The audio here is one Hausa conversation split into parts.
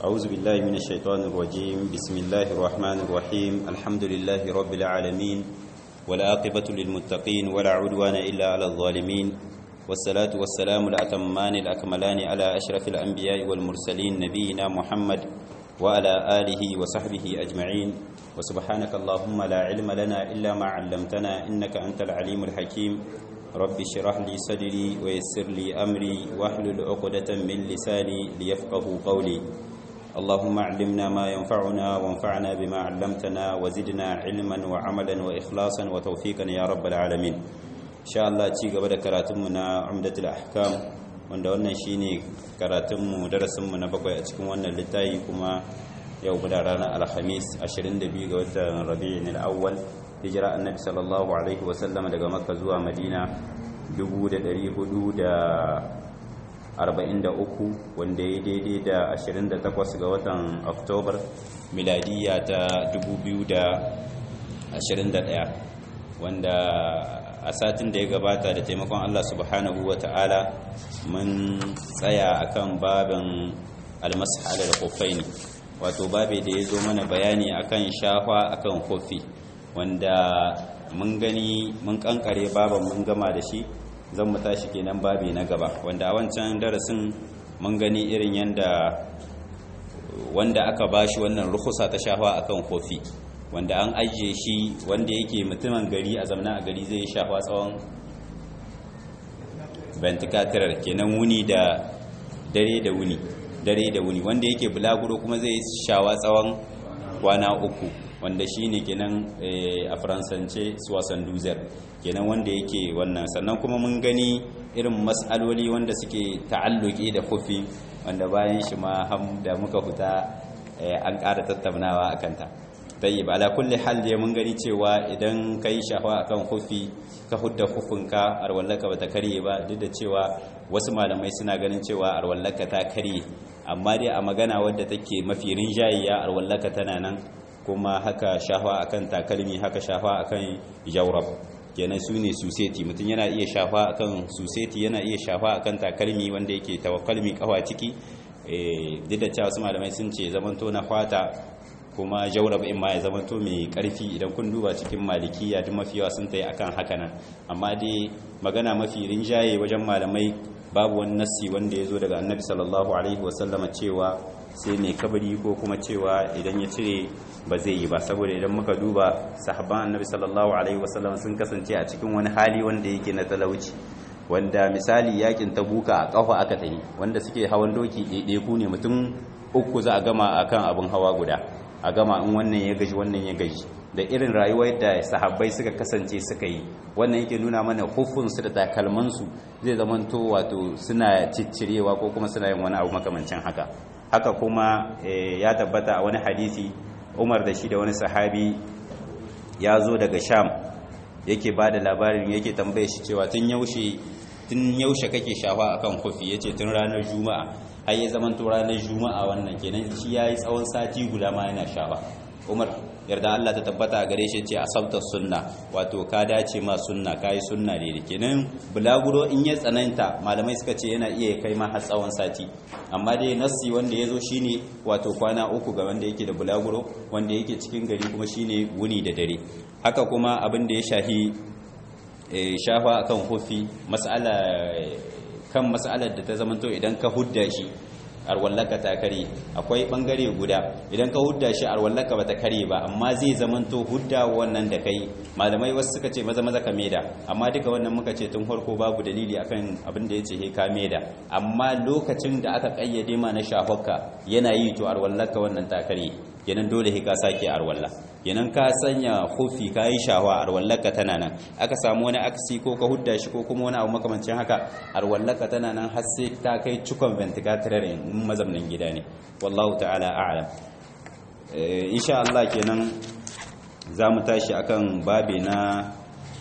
أعوذ بالله من الشيطان الرجيم بسم الله الرحمن الرحيم الحمد لله رب العالمين والعاقبة للمتقين ولا عدوان إلا على الظالمين والصلاة والسلام الأتمان الأكملان على أشرف الأنبياء والمرسلين نبينا محمد وعلى آله وصحبه أجمعين وسبحانك اللهم لا علم لنا إلا ما علمتنا إنك أنت العليم الحكيم رب اشرح لي صدري ويسر لي أمري واحلل عقدة من لساني ليفقه قولي اللهم علمنا ما ينفعنا وانفعنا بما علمتنا وزدنا علما وعملا وإخلاصا وتوفيقا يا رب العالمين إن شاء الله ci gaba da karatunmu na Umdatul Ahkam wanda wannan shine karatunmu darasinmu na bakwai a cikin wannan littafi kuma yau guda ranar alhamis 22 ga watan Rabi'in al-Awwal hijira annabi sallallahu alaihi wa sallama daga Makka zuwa Madina 1443 wanda ya daidai da 28 ga watan Oktobar miladiya ta 2021 wanda a satin da ya gabata da taimakon Allah subhanahu wa ta'ala mun tsaya akan babin almas'ala da kofaini wato babe da ya zo mana bayani akan shafa akan kofi wanda mun gani mun kankare baban mun gama da shi zan mu tashi kenan babi na gaba wanda a wancan darasin mun gani irin yanda wanda aka bashi wannan rukusa ta shafa akan kofi wanda an ajiye shi wanda yake mutumin gari a zamana a gari zai shafa tsawon venticatorar kenan wuni da dare da wuni dare da wuni wanda yake bulaguro kuma zai shawa tsawon kwana uku wanda shi ne kenan a faransance suwasan duzer kenan wanda yake wannan sannan kuma mun gani irin matsaloli wanda suke ta'alluki da kufi wanda bayan shi ma da muka fita an ƙara tattaunawa a kanta tayyib ala kulli hal dai mun gani cewa idan kai shafa akan kufi ka hudda kufinka arwallaka bata karye ba duk da cewa wasu malamai suna ganin cewa arwallaka ta karye amma dai a magana wadda take mafi rinjayiya arwallaka tana nan kuma haka shafa akan takalmi haka shafa akan jawrab kenan su ne suseti mutum yana iya shafa akan suseti yana iya shafa akan takalmi wanda yake tawakkalmi kawa ciki duk da cewa wasu malamai sun ce zamanto na fata kuma jaurab in ma ya zama to mai karfi idan kun duba cikin malikiya duk mafi yawa sun tayi akan haka nan amma dai magana mafi rinjaye wajen malamai babu wani nassi wanda ya zo daga annabi sallallahu alaihi wasallama cewa sai mai kabari ko kuma cewa idan ya cire ba zai yi ba saboda idan muka duba sahabban annabi sallallahu alaihi wasallama sun kasance a cikin wani hali wanda yake na talauci wanda misali yakin tabuka a kafa aka tayi wanda suke hawan doki ɗaiɗaiku ne mutum uku za a gama akan abin hawa guda a gama in wannan ya gaji wannan ya gaji da irin rayuwar da sahabbai suka kasance suka yi wannan yake nuna mana hufunsu da takalmansu zai zamanto wato suna ciccirewa ko kuma suna yin wani abu makamancin haka haka kuma ya tabbata a wani hadisi umar da shi da wani sahabi ya zo daga sham yake ba da labarin yake tambaye shi cewa tun yaushe tun yaushe kake shafa akan kofi yace tun ranar juma'a har ya zaman to ranar juma'a wannan kenan shi yayi tsawon sati guda ma yana shafa Umar yarda Allah ta tabbata a gare shi ce asabta sunna wato ka dace ma sunna kai sunna ne kenan bulaguro in ya tsananta malamai suka ce yana iya kai ma har tsawon sati amma dai nassi wanda yazo shine wato kwana uku ga wanda yake da bulaguro wanda yake cikin gari kuma shine wuni da dare haka kuma abin da ya shahi shafa akan hufi mas'ala kan mas'alar da ta zamanto idan ka hudda shi arwallaka ta kare akwai bangare guda idan ka hudda shi arwallaka bata kare ba amma zai zamanto hudda wannan da kai malamai wasu suka ce maza maza ka meda amma duka wannan muka ce tun farko babu dalili akan abin da yace he ka meda amma lokacin da aka kayyade ma na shafakka yana yi to arwallaka wannan ta kare kenan dole he ka sake arwalla kenan ka sanya hufi ka yi shawa arwallaka tana nan aka samu wani aksi ko ka hudda shi ko kuma wani abu makamancin haka arwallaka tana nan har sai ta kai cikon ventilator in mazamnin gida ne wallahu ta'ala a'lam insha Allah kenan za mu tashi akan babe na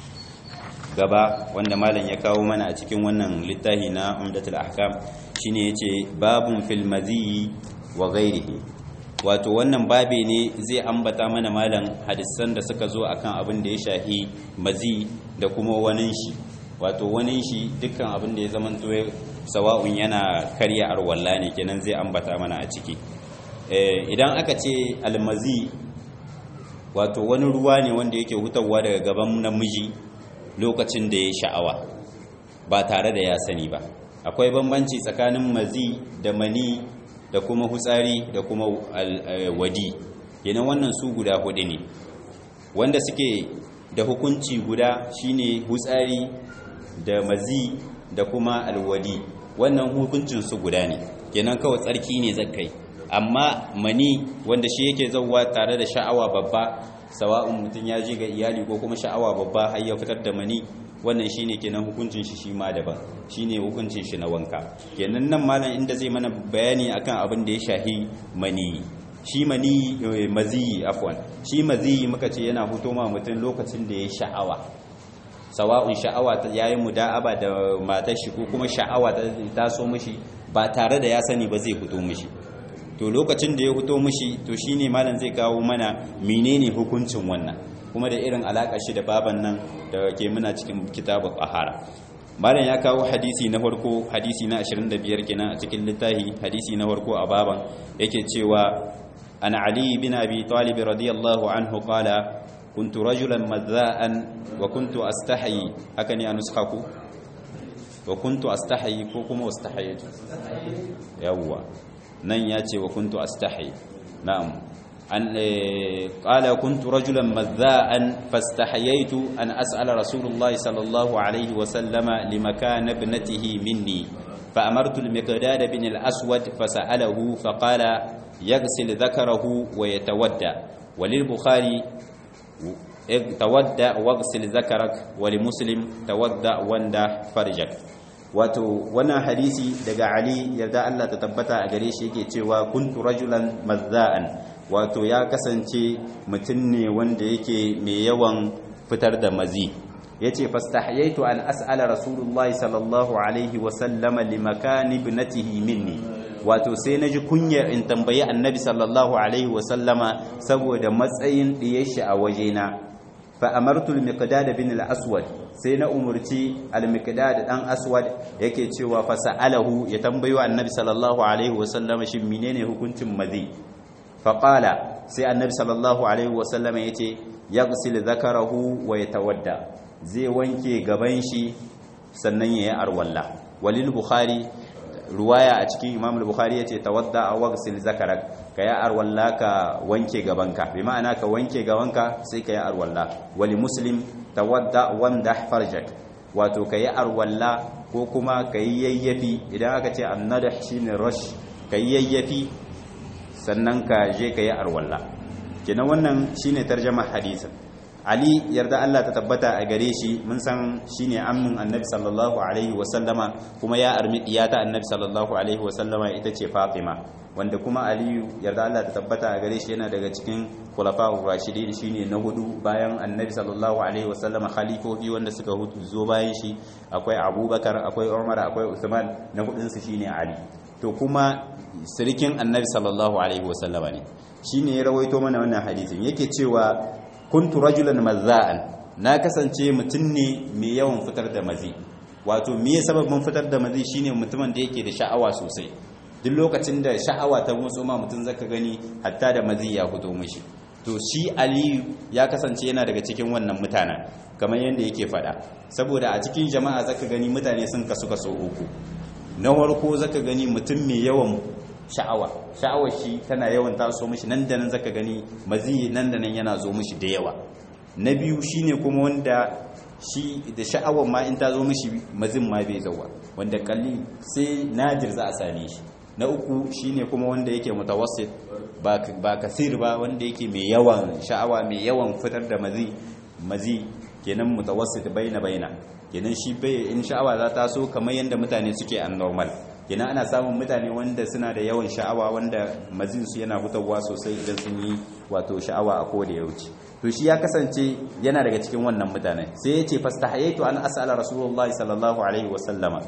gaba wanda malam ya kawo mana a cikin wannan littafi na umdatul ahkam shine yace babun fil mazi wa ghairihi wato wannan babe ne zai ambata mana malam hadisan da suka zo akan abin da ya shahi mazi da kuma wani shi wato wani shi dukkan abin da ya zama sawa'un yana karya arwalla ne kenan zai ambata mana a ciki idan aka ce almazi wato wani ruwa ne wanda yake hutawa daga gaban namiji lokacin da ya sha'awa ba tare da ya sani ba akwai bambanci tsakanin mazi da mani da kuma hutsari da kuma wadi kenan wannan su guda hudu ne wanda suke da hukunci guda shine hutsari da mazi da kuma alwadi wannan hukuncin su guda ne kenan kawai tsarki ne zakai amma mani wanda shi yake zauwa tare da sha'awa babba sawa'un mutum ya ji ga iyali ko kuma sha'awa babba har ya fitar da mani wannan shine kenan hukuncin shi shi ma daban shine hukuncin shi na wanka kenan nan malam inda zai mana bayani akan abin da ya shahi mani shi mani maziyi afwan shi maziyi muka ce yana fito ma mutum lokacin da ya sha'awa sawa'un sha'awa ta yayi muda'aba da matar shi ko kuma sha'awa ta taso mishi ba tare da ya sani ba zai fito mishi to lokacin da ya fito mishi to shine malam zai kawo mana menene hukuncin wannan kuma da irin alaka shi da baban nan da ke muna cikin kitabul qahara malam ya kawo hadisi na farko hadisi na 25 kenan a cikin littafi hadisi na farko a baban yake cewa an ali bin abi talib radiyallahu anhu qala كنت رجلا مذاء وكنت أستحي هكني أنسخك وكنت أستحي كوكما واستحيت يوا نن ياتي وكنت أستحي نعم أن قال كنت رجلا مذاء فاستحييت أن أسأل رسول الله صلى الله عليه وسلم لمكان ابنته مني فأمرت المقداد بن الأسود فسأله فقال يغسل ذكره ويتودى وللبخاري tawadda waghsil zakarak wa li muslim tawadda wanda farjak wato wannan hadisi daga ali yarda Allah ta tabbata a gare shi yake cewa kuntu rajulan mazza'an wato ya kasance mutum ne wanda yake mai yawan fitar da mazi yace fastahyaitu an as'ala rasulullahi sallallahu alaihi wa sallama limakani ibnatihi minni wato sai na ji kunyar in tambayi annabi sallallahu alaihi wasallama saboda matsayin ɗiyar shi a wajena fa amartu al-miqdad bin al-aswad sai na umurci al-miqdad dan aswad yake cewa fa sa'alahu ya tambayo annabi sallallahu alaihi wasallama shin menene hukuncin mazi fa qala sai annabi sallallahu alaihi wasallama yace yaghsil dhakarahu wa yatawadda zai wanke gaban shi sannan yayi arwalla walil bukhari ruwaya a cikin imam al-bukhari yace tawadda wa ghsil zakarak ka ya arwalla ka wanke gabanka bi ma'ana ka wanke gabanka sai ka ya arwalla wali muslim tawadda wamdah farjak wato ka ya arwalla ko kuma ka yi yayyafi idan aka ce annadah shine rush ka yi yayyafi sannan ka je ka yi arwalla kenan wannan shine tarjama hadisin Ali yarda Allah ta tabbata a gare shi mun san shine ammin Annabi sallallahu alaihi wasallama kuma ya armi diyata Annabi sallallahu alaihi wasallama ita ce Fatima wanda kuma Ali yarda Allah ta tabbata a gare shi yana daga cikin khulafa'ur rashidin shine na hudu bayan Annabi sallallahu alaihi wasallama khalifofi wanda suka zo bayan shi akwai Abubakar akwai Umar akwai Uthman na hudun su shine Ali to kuma sirikin Annabi sallallahu alaihi wasallama ne shine ya rawaito mana wannan hadisin yake cewa kuntu rajulan mazza'an na kasance mutum ne mai yawan fitar da mazi wato me sababin fitar da mazi shine mutumin da yake da sha'awa sosai duk lokacin da sha'awa ta motso ma mutum zaka gani hatta da mazi ya fito mishi to shi aliyu ya kasance yana daga cikin wannan mutanen kamar yadda yake faɗa saboda a cikin jama'a zaka gani mutane sun kasu kaso uku na farko zaka gani mutum mai yawan sha'awa sha'awar shi tana yawan taso mishi nan da nan zaka gani mazi nan da nan yana zo mishi da yawa na biyu shine kuma wanda shi da sha'awar ma in ta zo mishi mazin ma bai zauwa wanda kalli sai nadir za a same shi na uku shine kuma wanda yake mutawassit ba ba kasir ba wanda yake mai yawan sha'awa mai yawan fitar da mazi mazi kenan mutawassit baina baina kenan shi bai in sha'awa za ta so kamar yanda mutane suke an normal kenan ana samun mutane wanda suna da yawan sha'awa wanda mazinsu yana fitowa sosai idan sun yi wato sha'awa a koda ya wuce to shi ya kasance yana daga cikin wannan mutane sai ya ce fastahayaitu an as'ala rasulullahi sallallahu alaihi wasallama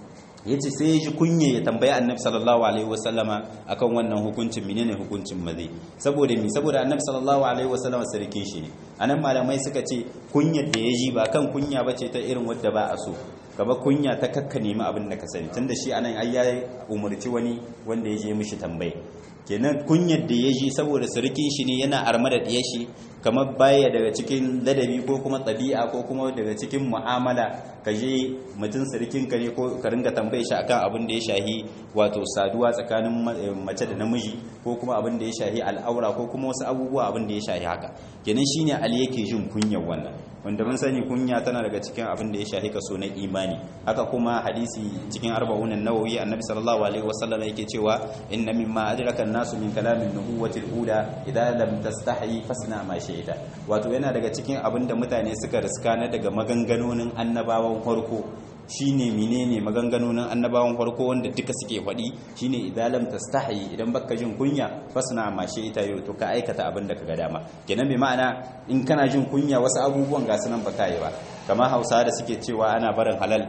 yace sai ya ji kunye ya tambaya annabi sallallahu alaihi wasallama akan wannan hukuncin menene hukuncin mazi saboda mi saboda annabi sallallahu alaihi wasallama sarkin shi ne anan malamai suka ce kunyar da ya ji ba kan kunya bace ta irin wadda ba a so gaba kunya ta kakka nemi abin da ka sani tunda shi anan ai ya umarci wani wanda ya je mishi tambaye kenan kunyar da ya ji saboda surikin shi ne yana arma da ɗiyar shi kamar baya daga cikin ladabi ko kuma ɗabi'a ko kuma daga cikin mu'amala ka je mutum surikin ka ne ko ka ringa tambaye shi akan abin da ya shahi wato saduwa tsakanin mace da namiji ko kuma abin da ya shahi al'aura ko kuma wasu abubuwa abin da ya shahi haka kenan shine ali yake jin kunyar wannan wanda mun sani kunya tana daga cikin abin da ya shahi kaso na imani haka kuma hadisi cikin arba'un an-nawawi annabi sallallahu alaihi wasallam yake cewa inna mimma adraka an-nasu min kalamin nubuwwati al-ula idza lam tastahi fasna ma shi'ta wato yana daga cikin abin da mutane suka riska na daga maganganonin annabawan farko shine menene maganganonin annabawan farko wanda duka suke faɗi shine idza lam tastahi idan baka jin kunya fasna ma shi'ta yau to ka aikata abin da kaga dama kenan bi ma'ana in kana jin kunya wasu abubuwan ga sunan baka yi ba kamar Hausa da suke cewa ana barin halal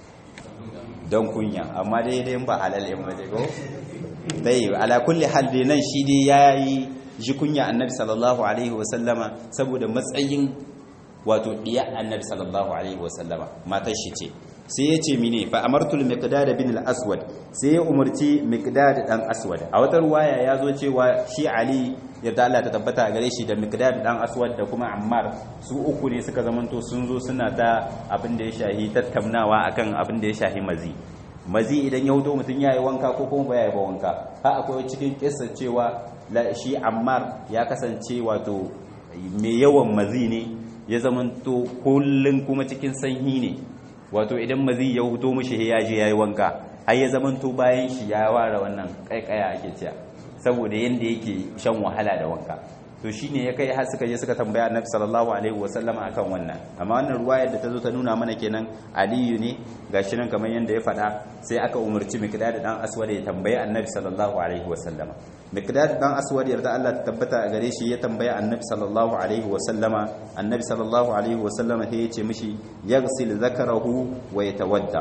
don kunya amma dai dai ba halal in ba ko dai ala kulli hal dai nan shi dai yayi ji kunya annabi sallallahu alaihi wasallama saboda matsayin wato diya annabi sallallahu alaihi wasallama matar shi ce sai ya ce mine fa amartul miqdad bin al-aswad sai ya umarci miqdad dan aswad a wata ruwaya ya zo cewa shi ali yadda Allah ta tabbata a gare shi da miqdad dan aswad da kuma ammar su uku ne suka zamanto sun zo suna ta abin da ya shahi tattaunawa akan abin da ya shahi mazi mazi idan ya hudo mutum ya yi wanka ko kuma baya yi ba wanka ha akwai cikin kissa cewa shi ammar ya kasance wato mai yawan mazi ne ya zamanto kullum kuma cikin sanyi ne wato idan mazi ya huto mishi ya je ya yi wanka har ya zamanto bayan shi ya ware wannan kaikaya ake cewa saboda yanda yake shan wahala da wanka to shine ya kai har suka je suka tambaya annabi sallallahu alaihi wasallam akan wannan amma wannan ruwayar da ta zo ta nuna mana kenan aliyu ne gashi nan kamar yanda ya faɗa sai aka umarci miqdad dan aswad ya tambayi annabi sallallahu alaihi wasallam miqdad dan aswad yarda Allah ta tabbata a gare shi ya tambaya annabi sallallahu alaihi wasallama annabi sallallahu alaihi wasallama sai ya ce mishi yaghsil zakarahu wa yatawadda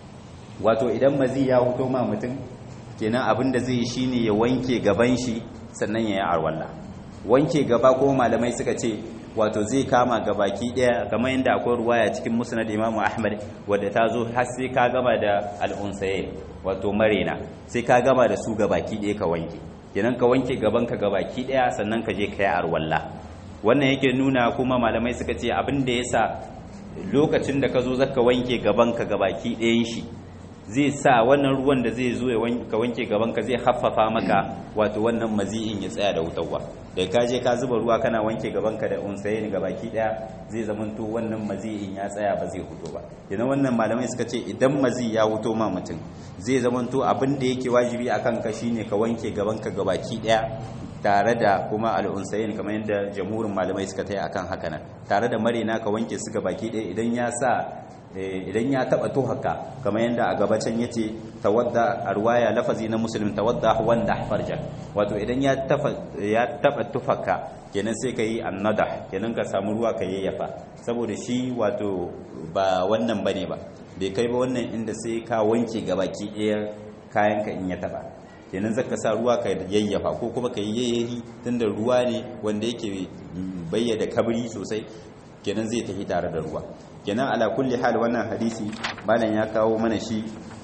wato idan mazi ya huto ma mutum kenan abin da zai shine ya wanke gaban shi sannan ya yi arwalla wanke gaba ko malamai suka ce wato zai kama gabaki daya kamar yadda akwai ruwaya cikin musnad imamu ahmad wadda ta zo har sai ka gama da al'unsaye wato marena sai ka gama da su gabaki daya ka wanke kenan ka wanke gaban ka gabaki daya sannan ka je ka yi arwalla wannan yake nuna kuma malamai suka ce abin da yasa lokacin da ka zo zaka wanke gaban ka gabaki dayan shi zai sa wannan ruwan da zai zo ka wanke gabanka zai haffafa maka wato wannan mazi'in ya tsaya da wutarwa da ka je ka zuba ruwa kana wanke gabanka da unsaye ne gabaki daya zai zamanto wannan mazi'in ya tsaya ba zai huto ba idan wannan malamai suka ce idan mazi ya huto ma mutum zai zamanto abin da yake wajibi akan ka shine ka wanke gabanka gabaki daya tare da kuma al'unsayin kamar yadda jamhurin malamai suka tai akan haka nan tare da marina ka wanke su gabaki daya idan ya sa idan ya taba tuhaka kamar yadda a gabacin yace tawadda arwaya lafazi na muslim tawadda wanda farja wato idan ya tafa ya taba tufaka kenan sai kai annada kenan ka samu ruwa ka yayyafa saboda shi wato ba wannan bane ba bai kai ba wannan inda sai ka wanke gabaki ɗaya kayan ka in ya taba kenan zaka sa ruwa ka yayyafa ko kuma ka yayyahi tunda ruwa ne wanda yake bayyana kabri sosai kenan zai tafi tare da ruwa kenan ala kulli hal wannan hadisi malam ya kawo mana shi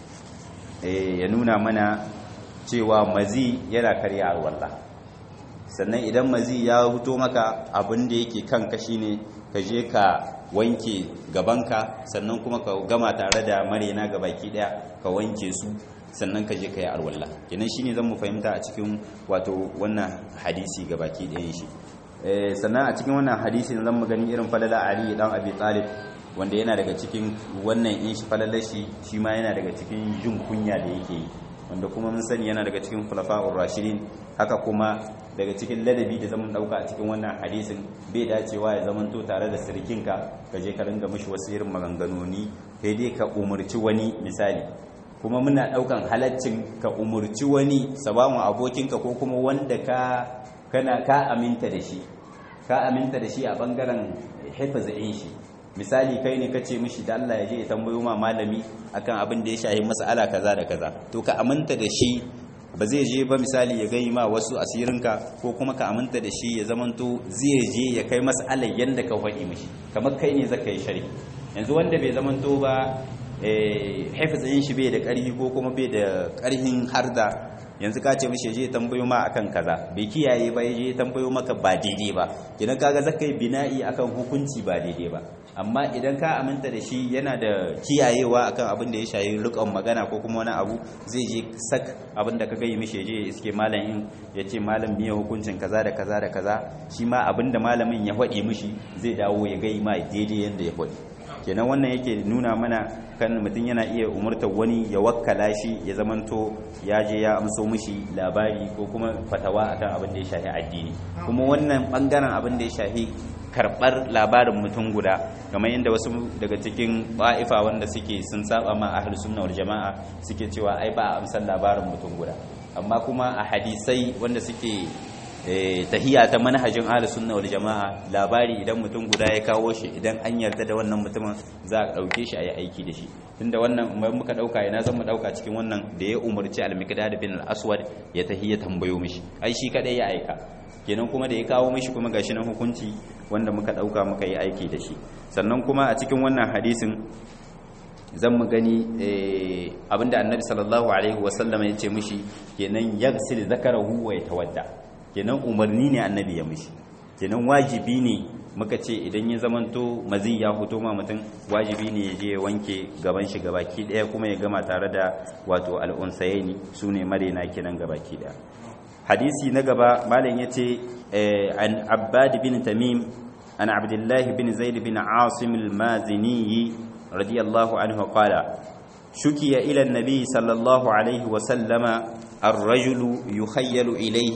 ya nuna mana cewa mazi yana karya alwala sannan idan mazi ya huto maka abin da yake kanka shine ka je ka wanke gabanka sannan kuma ka gama tare da marena gabaki daya ka wanke su sannan ka je ka yi alwala kenan shine zan mu fahimta a cikin wato wannan hadisi gabaki ɗayan shi sannan a cikin wannan hadisi zan mu gani irin falala ali dan abi talib wanda yana daga cikin wannan in shi falalar shi shi ma yana daga cikin jin kunya da yake yi wanda kuma mun sani yana daga cikin khulafa'ur rashidin haka kuma daga cikin ladabi da zaman dauka a cikin wannan hadisin bai dacewa ya zaman to tare da sirkinka ka je ka ringa mishi wasu irin maganganoni kai dai ka umurci wani misali kuma muna daukan halaccin ka umurci wani sabawan abokinka ko kuma wanda ka kana ka aminta da shi ka aminta da shi a bangaren hifazin shi misali kai ne kace mishi da Allah ya je ya tambayo ma malami akan abin da ya shahi mas'ala kaza da kaza to ka aminta da shi ba zai je ba misali ya gai ma wasu asirinka ko kuma ka aminta da shi ya zamanto zai je ya kai mas'alar yanda ka faɗi mishi kamar kai ne zaka yi shari yanzu wanda bai zamanto ba haifizin shi bai da ƙarfi ko kuma bai da ƙarfin harda yanzu ka ce mishi je tambayo ma akan kaza bai kiyaye ba je tambayo maka ba daidai ba idan kaga zaka yi bina'i akan hukunci ba daidai ba amma idan ka aminta da shi yana da kiyayewa akan abin da ya shayi rikon magana ko kuma wani abu zai je sak abin da ka gayi mishi je iske malam in ya ce malam biya hukuncin kaza da kaza da kaza shi ma abin da malamin ya faɗi mishi zai dawo ya gayi ma daidai yadda ya faɗi kenan wannan yake nuna mana kan mutum yana iya umartar wani ya wakkala shi ya zamanto ya je ya amso mishi labari ko kuma fatawa akan abin da ya shafi addini kuma wannan bangaren abin da ya shafi karbar labarin mutum guda kamar yadda wasu daga cikin ba'ifa wanda suke sun saba ma ahlus sunna wal jama'a suke cewa ai ba a amsar labarin mutum guda amma kuma a hadisai wanda suke tahiya ta manhajin ahlus sunna wal jama'a labari idan mutum guda ya kawo shi idan an yarda da wannan mutumin za a dauke shi a yi aiki da shi tunda wannan mai muka dauka ina zan mu dauka cikin wannan da ya umarci al-miqdad bin al-aswad ya tahiya tambayo mishi ai shi kadai ya aika kenan kuma da ya kawo mishi kuma gashi nan hukunci wanda muka dauka muka yi aiki da shi sannan kuma a cikin wannan hadisin zan mu gani abinda annabi sallallahu alaihi wasallam ya ce mishi kenan yaghsil zakarahu wa yatawadda kenan umarni ne annabi ya mishi kenan wajibi ne muka ce idan ya zamanto mazi ya fito ma mutum wajibi ne ya je ya wanke gaban shi gabaki daya kuma ya gama tare da wato al'unsayaini su ne marena kenan gabaki daya hadisi na gaba malam ya ce an abbad bin tamim an abdullahi bin zaid bin asim al-mazini radiyallahu anhu qala shukiya ila an-nabi sallallahu alaihi wa sallama الرجل يخيل إليه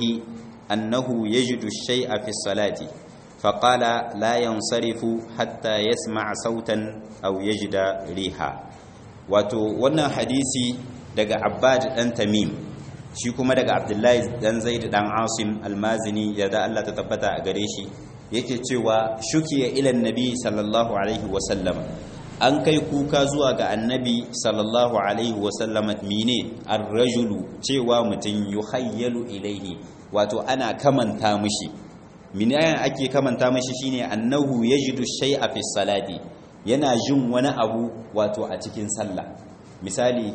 أنه يجد الشيء في الصلاة فقال لا ينصرف حتى يسمع صوتا أو يجد ريحا wato wannan hadisi daga abbad dan tamim shi kuma daga abdullahi dan zaid dan asim almazini ya da Allah ta tabbata a gare shi yake cewa shukiya ila annabi sallallahu alaihi wa sallam an kai kuka zuwa ga annabi sallallahu alaihi wa sallam mine ar-rajulu cewa mutun yuhayyalu ilaihi wato ana kamanta mishi minayan ake kamanta mishi shine annahu yajidu shay'a fi salati yana jin wani abu wato a cikin sallah misali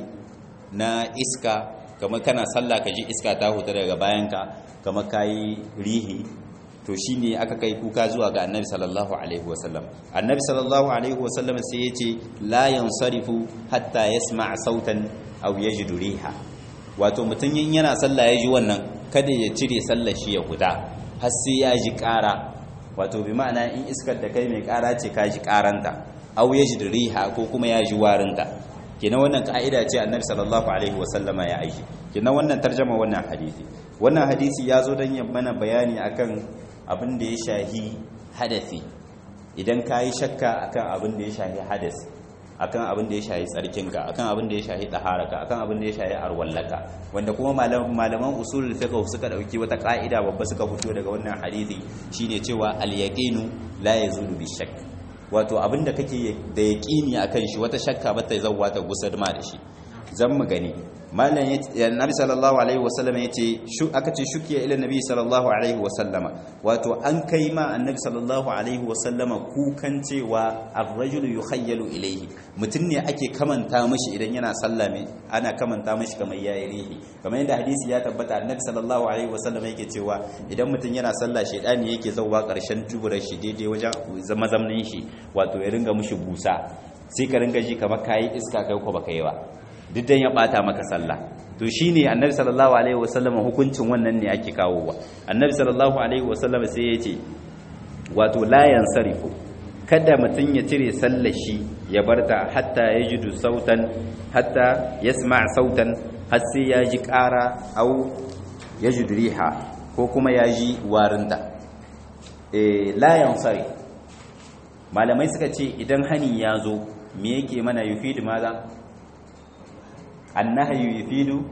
na iska kamar kana sallah ka ji iska ta huta daga bayanka kamar kayi rihi to shine aka kai kuka zuwa ga annabi sallallahu alaihi wasallam annabi sallallahu alaihi wasallam sai yace la yansarifu hatta yasma' sautan aw yajidu riha wato mutun yana sallah ya ji wannan kada ya cire sallar shi ya huda har sai ya ji ƙara wato bi ma'ana in iskar da kai mai ƙara ce ka ji ƙaranta aw yajidu riha ko kuma ya ji warinta kenan wannan ka'ida ce annabi sallallahu alaihi wasallama ya aiki kenan wannan tarjama wannan hadisi wannan hadisi ya zo don mana bayani akan abin da ya shahi hadasi idan ka yi shakka akan abin da ya shahi hadas akan abin da ya shahi tsarkinka akan abin da ya shahi taharaka akan abin da ya shahi arwallaka wanda kuma malaman usulul fiqh suka dauki wata ka'ida babba suka fito daga wannan hadisi shine cewa al yaqinu la yazulu bi shakk wato abin da kake da yaqini akan shi wata shakka ba ta zawwa ta gusar ma da shi zan mu gani malam nabi sallallahu alaihi wasallam yace shu aka ce shukiya ila nabi sallallahu alaihi wasallama wato an kai ma annabi sallallahu alaihi wasallama kukan cewa ar-rajulu yukhayyalu ilayhi mutun ne ake kamanta mishi idan yana sallah me ana kamanta mishi kamar yayi rihi kamar yadda hadisi ya tabbata annabi sallallahu alaihi wasallama yake cewa idan mutun yana sallah shedani yake zawwa karshen tuburar shi daidai wajen zama zamnin shi wato ya ringa mishi busa sai ka ringa ji kamar kayi iska kai ko baka yi ba duk dan ya bata maka sallah to shine annabi sallallahu alaihi wasallam hukuncin wannan ne ake kawo wa annabi sallallahu alaihi wasallam sai ya ce wato la yansarifu kada mutun ya cire sallar shi ya barta hatta yajidu sautan hatta yasma' sautan har sai ya ji ƙara au yajidu riha ko kuma ya ji warinta eh la yansari malamai suka ce idan hani ya zo me yake mana yufidu maza annahyu yufidu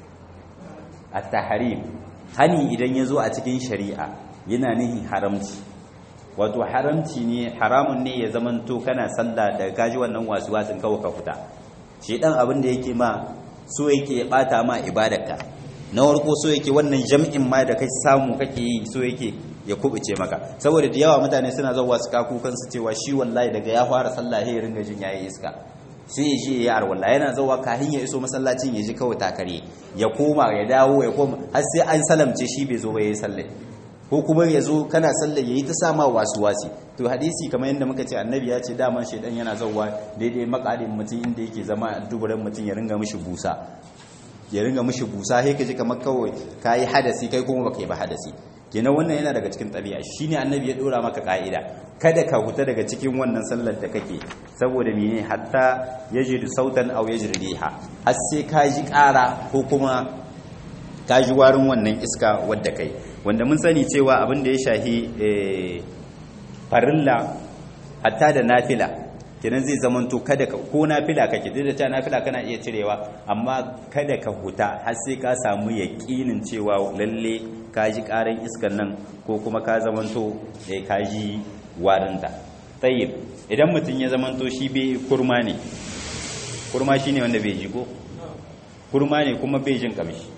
at-tahrim hani idan yazo a cikin shari'a yana nihin haramci wato haramci ne haramun ne ya zamanto kana sallah da kaji wannan wasu wasin kawai ka fita shi dan abin da yake ma so yake bata ma ibadarka na warko so yake wannan jam'in ma da kai samu kake yi so yake ya kubuce maka saboda da yawa mutane suna zuwa su kaku kansu cewa shi wallahi daga ya fara sallah ya ringa jin yayi iska sai ya je ya arwalla yana zawa kahin ya iso masallacin ya ji kawai takare ya koma ya dawo ya koma har sai an salamce shi bai zo ba ya yi sallai ko kuma ya zo kana sallar ya yi ta sama wasu wasi to hadisi kamar yadda muka ce annabi ya ce daman shaidan yana zauwa daidai makadin mutum inda yake zama a duburan mutum ya ringa mishi busa ya ringa mishi busa sai ka ji kamar kawai ka yi hadasi kai kuma baka yi ba hadasi kenan wannan yana daga cikin ɗabi'a shine annabi ya dora maka ka'ida kada ka huta daga cikin wannan sallar da kake saboda mene hatta yajidu sautan aw yajri riha har sai ka ji ƙara ko kuma ka ji warin wannan iska wadda kai wanda mun sani cewa abin da ya shahi farilla hatta da nafila kenan zai zamanto kada ka ko nafila kake duk da cewa nafila kana iya cirewa amma kada ka huta har sai ka samu yaƙinin cewa lalle ka ji ƙaran iskan nan ko kuma ka zamanto eh ka ji warinta tayyib idan mutum ya zamanto shi bai kurma ne kurma shine wanda bai ji ko kurma ne kuma bai jin kamshi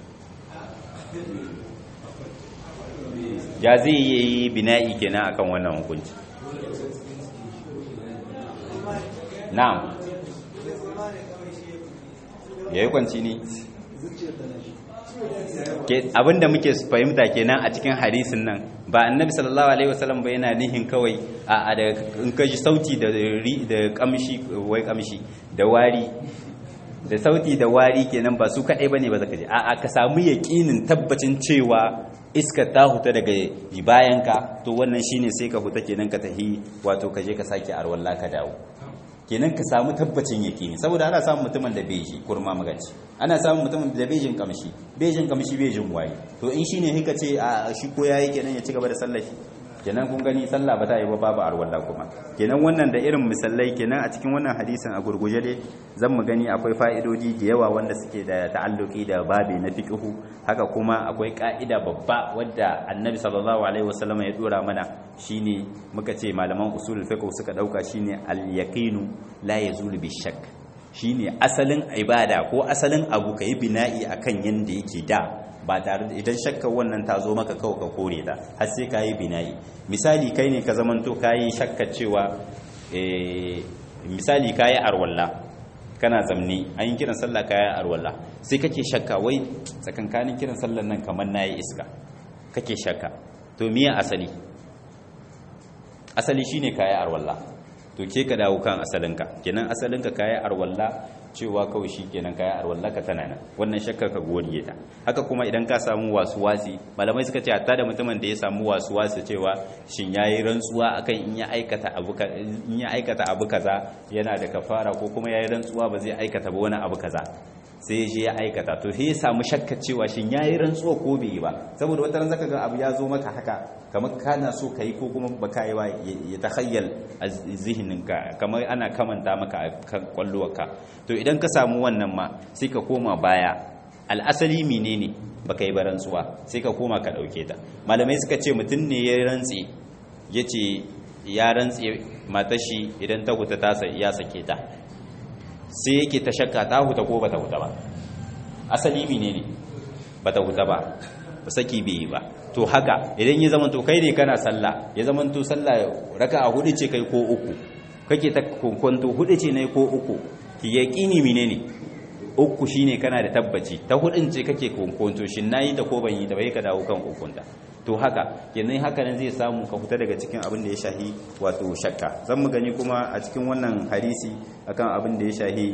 ya zai yi bina'i kenan akan wannan hukunci na'am ya yi kwanci ne abinda muke fahimta kenan a cikin hadisin nan ba annabi sallallahu alaihi wasallam ba yana nihin kawai a da in kaji sauti da da kamshi wai kamshi da wari da sauti da wari kenan ba su kadai bane ba zaka ji a ka samu yaqinin tabbacin cewa iska ta huta daga bayanka to wannan shine sai ka huta kenan ka tahi wato ka je ka sake arwalla ka dawo kenan ka samu tabbacin yaqini saboda ana samun mutumin da bai ji kurma magaci ana samun mutumin da bai jin kamshi bai jin kamshi bai jin waye to in shine hika ce a shi ko yayi kenan ya ci gaba da sallar shi kenan kun gani sallah ba ta yi ba babu arwalla kuma kenan wannan da irin misalai kenan a cikin wannan hadisin a gurguje dai zan mu gani akwai fa'idodi da yawa wanda suke da ta'alluki da babi na fiqhu haka kuma akwai ka'ida babba wadda annabi sallallahu alaihi wasallam ya dora mana shine muka ce malaman usulul fiqh suka dauka shine al-yaqinu la yazulu bi shakk shine asalin ibada ko asalin abu kai bina'i akan yanda yake da ba tare da idan shakkar wannan ta zo maka kawai ka kore ta har sai ka yi bina'i misali kai ne ka zamanto ka yi shakkar cewa misali ka yi arwalla kana zamni an yi kiran sallah ka yi arwalla sai kake shakka wai tsakankanin kiran sallar nan kamar na yi iska kake shakka to miya asali asali shine ka yi arwalla to ke ka dawo kan asalinka kenan asalinka ka yi arwalla cewa kawai shi kenan kaya arwallah ka tana nan wannan shakkar ka godiye ta haka kuma idan ka samu wasu wasi malamai suka ce hatta da mutumin da ya samu wasu wasi cewa shin yayi rantsuwa akan in ya aikata abu in ya aikata abu kaza yana da kafara ko kuma yayi rantsuwa ba zai aikata ba wani abu kaza sai je ya aikata to sai ya samu shakka cewa shin yayi rantsuwa ko bai yi ba saboda wata ran zaka ga abu ya zo maka haka kamar kana so kai ko kuma baka yi ba ya takhayyal a zihininka kamar ana kamanta maka a kan kwallowarka to idan ka samu wannan ma sai ka koma baya al'asali menene baka yi ba rantsuwa sai ka koma ka dauke ta malamai suka ce mutum ne ya rantsi yace ya rantsi matashi idan ta huta ta ya sake ta sai yake ta shakka ta huta ko bata huta ba asali menene bata huta ba ba saki bai yi ba to haka idan ya zama to kai ne kana sallah ya zama to sallah raka'a hudu ce kai ko uku kake ta kunkunto hudu ce ne ko uku ki yaqini menene uku shine kana da tabbaci ta hudun ce kake kunkunto shin nayi ta ko ban yi ta bai ka dawo kan ukunta to haka kenan haka nan zai samu ka fita daga cikin abin da ya shahi wato shakka zan mu gani kuma a cikin wannan hadisi akan abin da ya shahi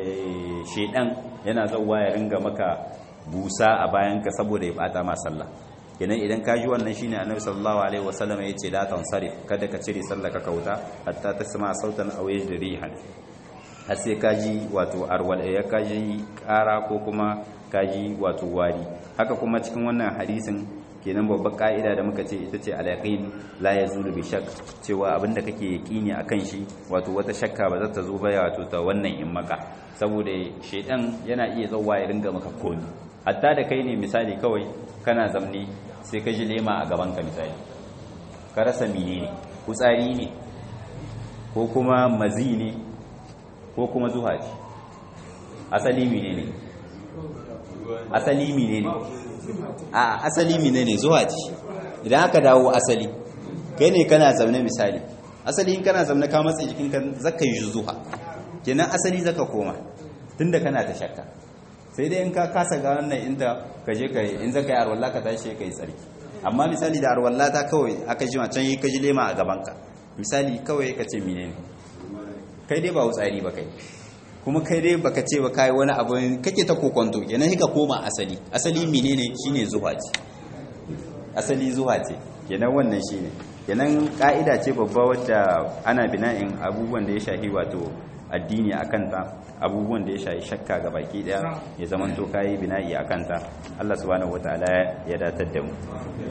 shedan yana zauwa ya ringa maka busa a bayanka saboda ya bata ma sallah kenan idan ka ji wannan shine annabi sallallahu alaihi wasallam yace la tansarif kada ka cire sallah ka kauta hatta tasma sautan aw yajrihan har sai ka ji wato arwal ya ka ji kara ko kuma ka ji wato wari haka kuma cikin wannan hadisin kenan babbar ka'ida da muka ce ita ce al-yaqin la yazulu bi shakk cewa abinda kake yaqini akan shi wato wata shakka ba za ta zo ba wato ta wannan in maka saboda shedan yana iya zauwa ya ringa maka komi hatta da kai ne misali kawai kana zamne sai ka ji lema a gaban ka misali ka rasa mine ne kutsari ne ko kuma mazi ne ko kuma zuha ce asali mine ne asali mine ne a asali mine ne zuwa ce idan aka dawo asali kai ne kana zaune misali asali in kana zaune ka matsa jikinka zaka yi zuha kenan asali zaka koma tunda kana ta shakka sai dai in ka kasa ga wannan inda ka je ka in zaka yi arwalla ka tashi ka yi tsarki amma misali da arwalla ta kawai aka jima can yi ka ji lema a gaban ka misali kawai ka ce menene kai dai ba wutsari ba kai kuma kai dai baka ce ba kai wani abu kake ta kokonto kenan ka koma asali asali menene shine zuwa ce asali zuwa ce kenan wannan shine kenan ka'ida ce babba wadda ana bina'in abubuwan da ya shahi wato addini a kanta abubuwan da ya shahi shakka ga baki daya ya zaman to kayi bina'i a kanta Allah subhanahu wataala ya datar da mu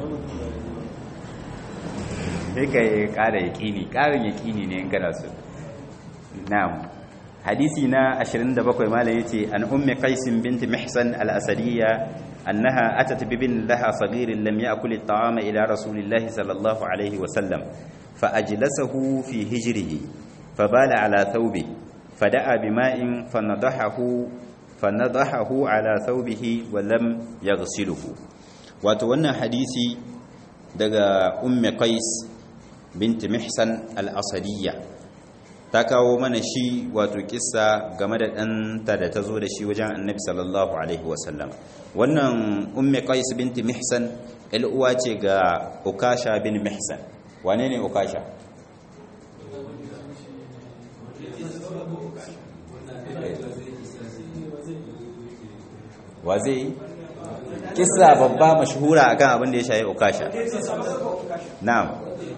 sai ka ƙara yaƙini ƙarin yaƙini ne in kana so na'am hadisi na 27 malam yace an ummi qais bint mihsan al-asadiyya annaha atat bibin laha saghir lam ya'kul at-ta'ama ila rasulillahi sallallahu alayhi wa sallam fa ajlasahu fi hijrihi fabala ala thawbi fada'a bima'in fanadahahu fanadahahu ala thawbihi wa lam yaghsiluhu wato wannan hadisi daga ummi qais bint mihsan al-asadiyya ta kawo mana shi wato kissa game da ɗanta da ta zo da shi wajen annabi sallallahu alaihi wasallam wannan umme qais binti mihsan uwa ce ga ukasha bin mihsan wane ne ukasha wa zai kissa babba mashhura akan abin da ya shayi ukasha na'am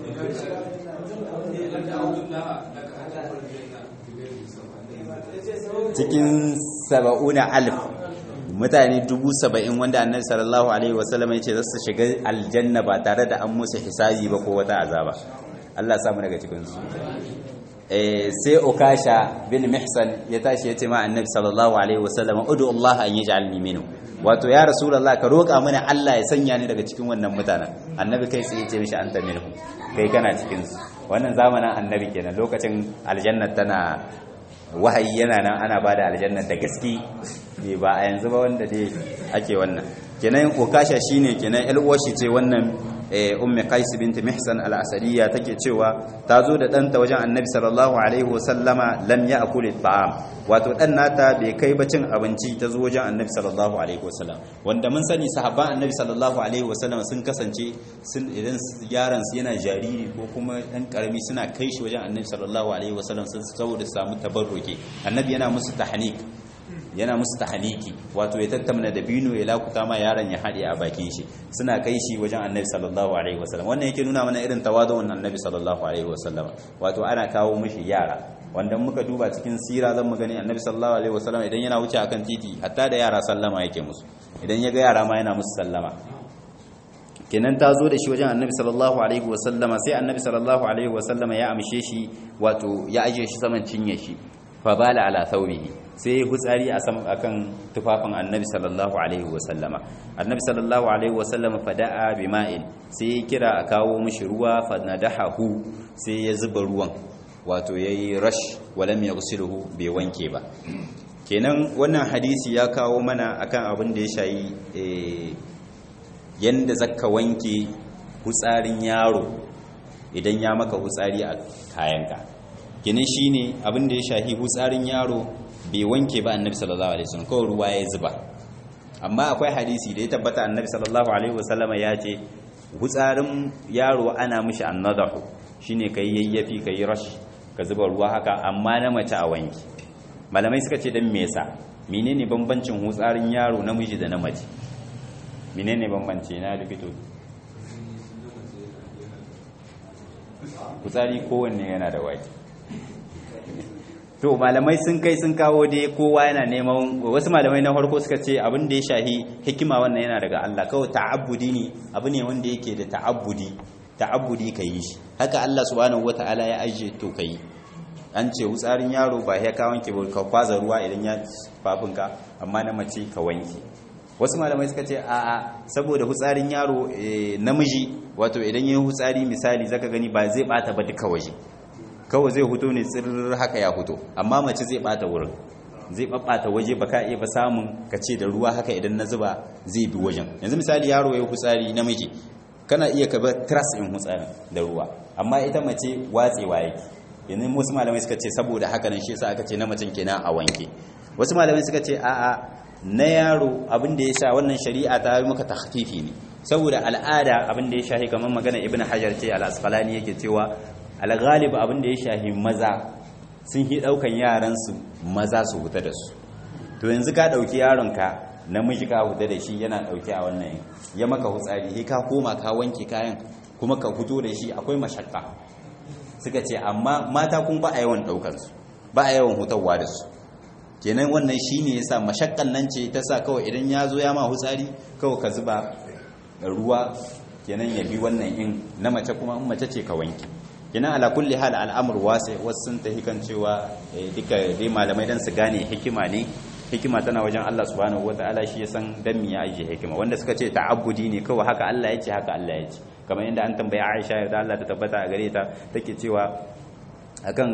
cikin saba'una alif mutane dubu saba'in wanda annabi sallallahu alaihi wasallam ya ce za su shiga aljanna ba tare da an musu hisabi ba ko wata azaba Allah ya samu daga cikin su sai ukasha bin mihsan ya tashi ya ce ma annabi sallallahu alaihi wasallam udu Allah an yaj'alni minhu wato ya rasulullah ka roƙa mana Allah ya sanya ni daga cikin wannan mutanen annabi kai sai ya ce mishi anta minhu kai kana cikin su wannan zamanin annabi kenan lokacin aljanna tana wahayi yana nan ana ba da aljanna da gaske ne ba a yanzu ba wanda dai ake wannan kenan okasha shine kenan alwashi ce wannan ummi qais bint mihsan al-asadiyya take cewa ta zo da danta wajen annabi sallallahu alaihi wasallama lam ya'kul at-ta'am wato dan nata bai kai ba cin abinci ta zo wajen annabi sallallahu alaihi wasallam wanda mun sani sahabban annabi sallallahu alaihi wasallam sun kasance sun idan yaran su yana jariri ko kuma dan karami suna kai shi wajen annabi sallallahu alaihi wasallam sun saboda samu tabarruki annabi yana musu tahnik yana musu tahaniki wato ya tattamna da bino ya lakuta ma yaron ya haɗe a bakin shi suna kai shi wajen annabi sallallahu alaihi wasallam wannan yake nuna mana irin tawazu'un annabi sallallahu alaihi wasallam wato ana kawo mishi yara wanda muka duba cikin sira zan mu gani annabi sallallahu alaihi wasallam idan yana wuce akan titi hatta da yara sallama yake musu idan ya ga yara ma yana musu sallama kenan ta zo da shi wajen annabi sallallahu alaihi wasallama sai annabi sallallahu alaihi wasallama ya amshe shi wato ya ajiye shi saman cinye shi fa bala ala thawbihi sai ya hutsari a kan tufafin annabi sallallahu alaihi wasallama annabi sallallahu alaihi wasallama fada'a bima'in sai ya kira a kawo mishi ruwa fanadahahu sai ya zuba ruwan wato yayi rash walam yaghsiluhu bai wanke ba kenan wannan hadisi ya kawo mana akan abin da ya shayi yanda zaka wanke hutsarin yaro idan ya maka hutsari a kayanka kenan shine abin da ya shahi hutsarin yaro bai wanke ba annabi sallallahu alaihi wasallam kawai ruwa ya zuba amma akwai hadisi da ya tabbata annabi sallallahu alaihi wasallam ya ce hutsarin yaro ana mishi annadahu shine kai yayyafi kai rash ka zuba ruwa haka amma na mace a wanki malamai suka ce dan me yasa menene bambancin hutsarin yaro namiji da na mace menene bambanci na likito hutsari kowanne yana da waki to malamai sun kai sun kawo dai kowa yana neman wasu malamai na farko suka ce abin da ya shahi hikima wannan yana daga Allah kawai ta'abbudi ne abu ne wanda yake da ta'abbudi ta'abbudi ka yi shi haka Allah subhanahu wata'ala ya ajiye to kai an ce wutsarin yaro ba ya ka wanke ba ka kwaza ruwa idan ya fafinka amma na mace ka wanke wasu malamai suka ce a'a saboda hutsarin yaro namiji wato idan yayin hutsari misali zaka gani ba zai bata ba duka waje kawai zai huto ne tsirr haka ya huto amma mace zai bata wurin zai babbata waje baka iya ba samun ka ce da ruwa haka idan na zuba zai bi wajen yanzu misali yaro ya hutsari namiji kana iya ka bar tras in hutsari da ruwa amma ita mace watsewa yake yanzu wasu malamai suka ce saboda haka nan shi yasa aka ce na macen kenan a wanke wasu malamai suka ce a'a na yaro abin da ya sha wannan shari'a ta yi maka tahfifi ne saboda al'ada abin da ya shahi kamar magana ibnu hajar ce al-asqalani yake cewa al-ghalib abin da ya shahi maza sun yi daukan yaran su maza su huta da su to yanzu ka dauki yaron ka namiji ka huta da shi yana dauke a wannan ya maka hutsari sai ka koma ka wanke kayan kuma ka fito da shi akwai mashakka suka ce amma mata kun ba a yawan daukar su ba a yawan hutawa da su kenan wannan shine yasa mashakkan nan ce ta sa kawai idan ya zo ya ma hutsari kawai ka zuba ruwa kenan ya bi wannan in na mace kuma in mace ce ka wanke kenan ala kulli hal al'amur wasi wasu sun tafi kan cewa duka dai malamai dan su gane hikima ne hikima tana wajen Allah subhanahu wataala shi ya san dan me ya aje hikima wanda suka ce ta'abbudi ne kawai haka Allah ya ce haka Allah ya ce kamar inda an tambaya Aisha yarda Allah ta tabbata a gare ta take cewa akan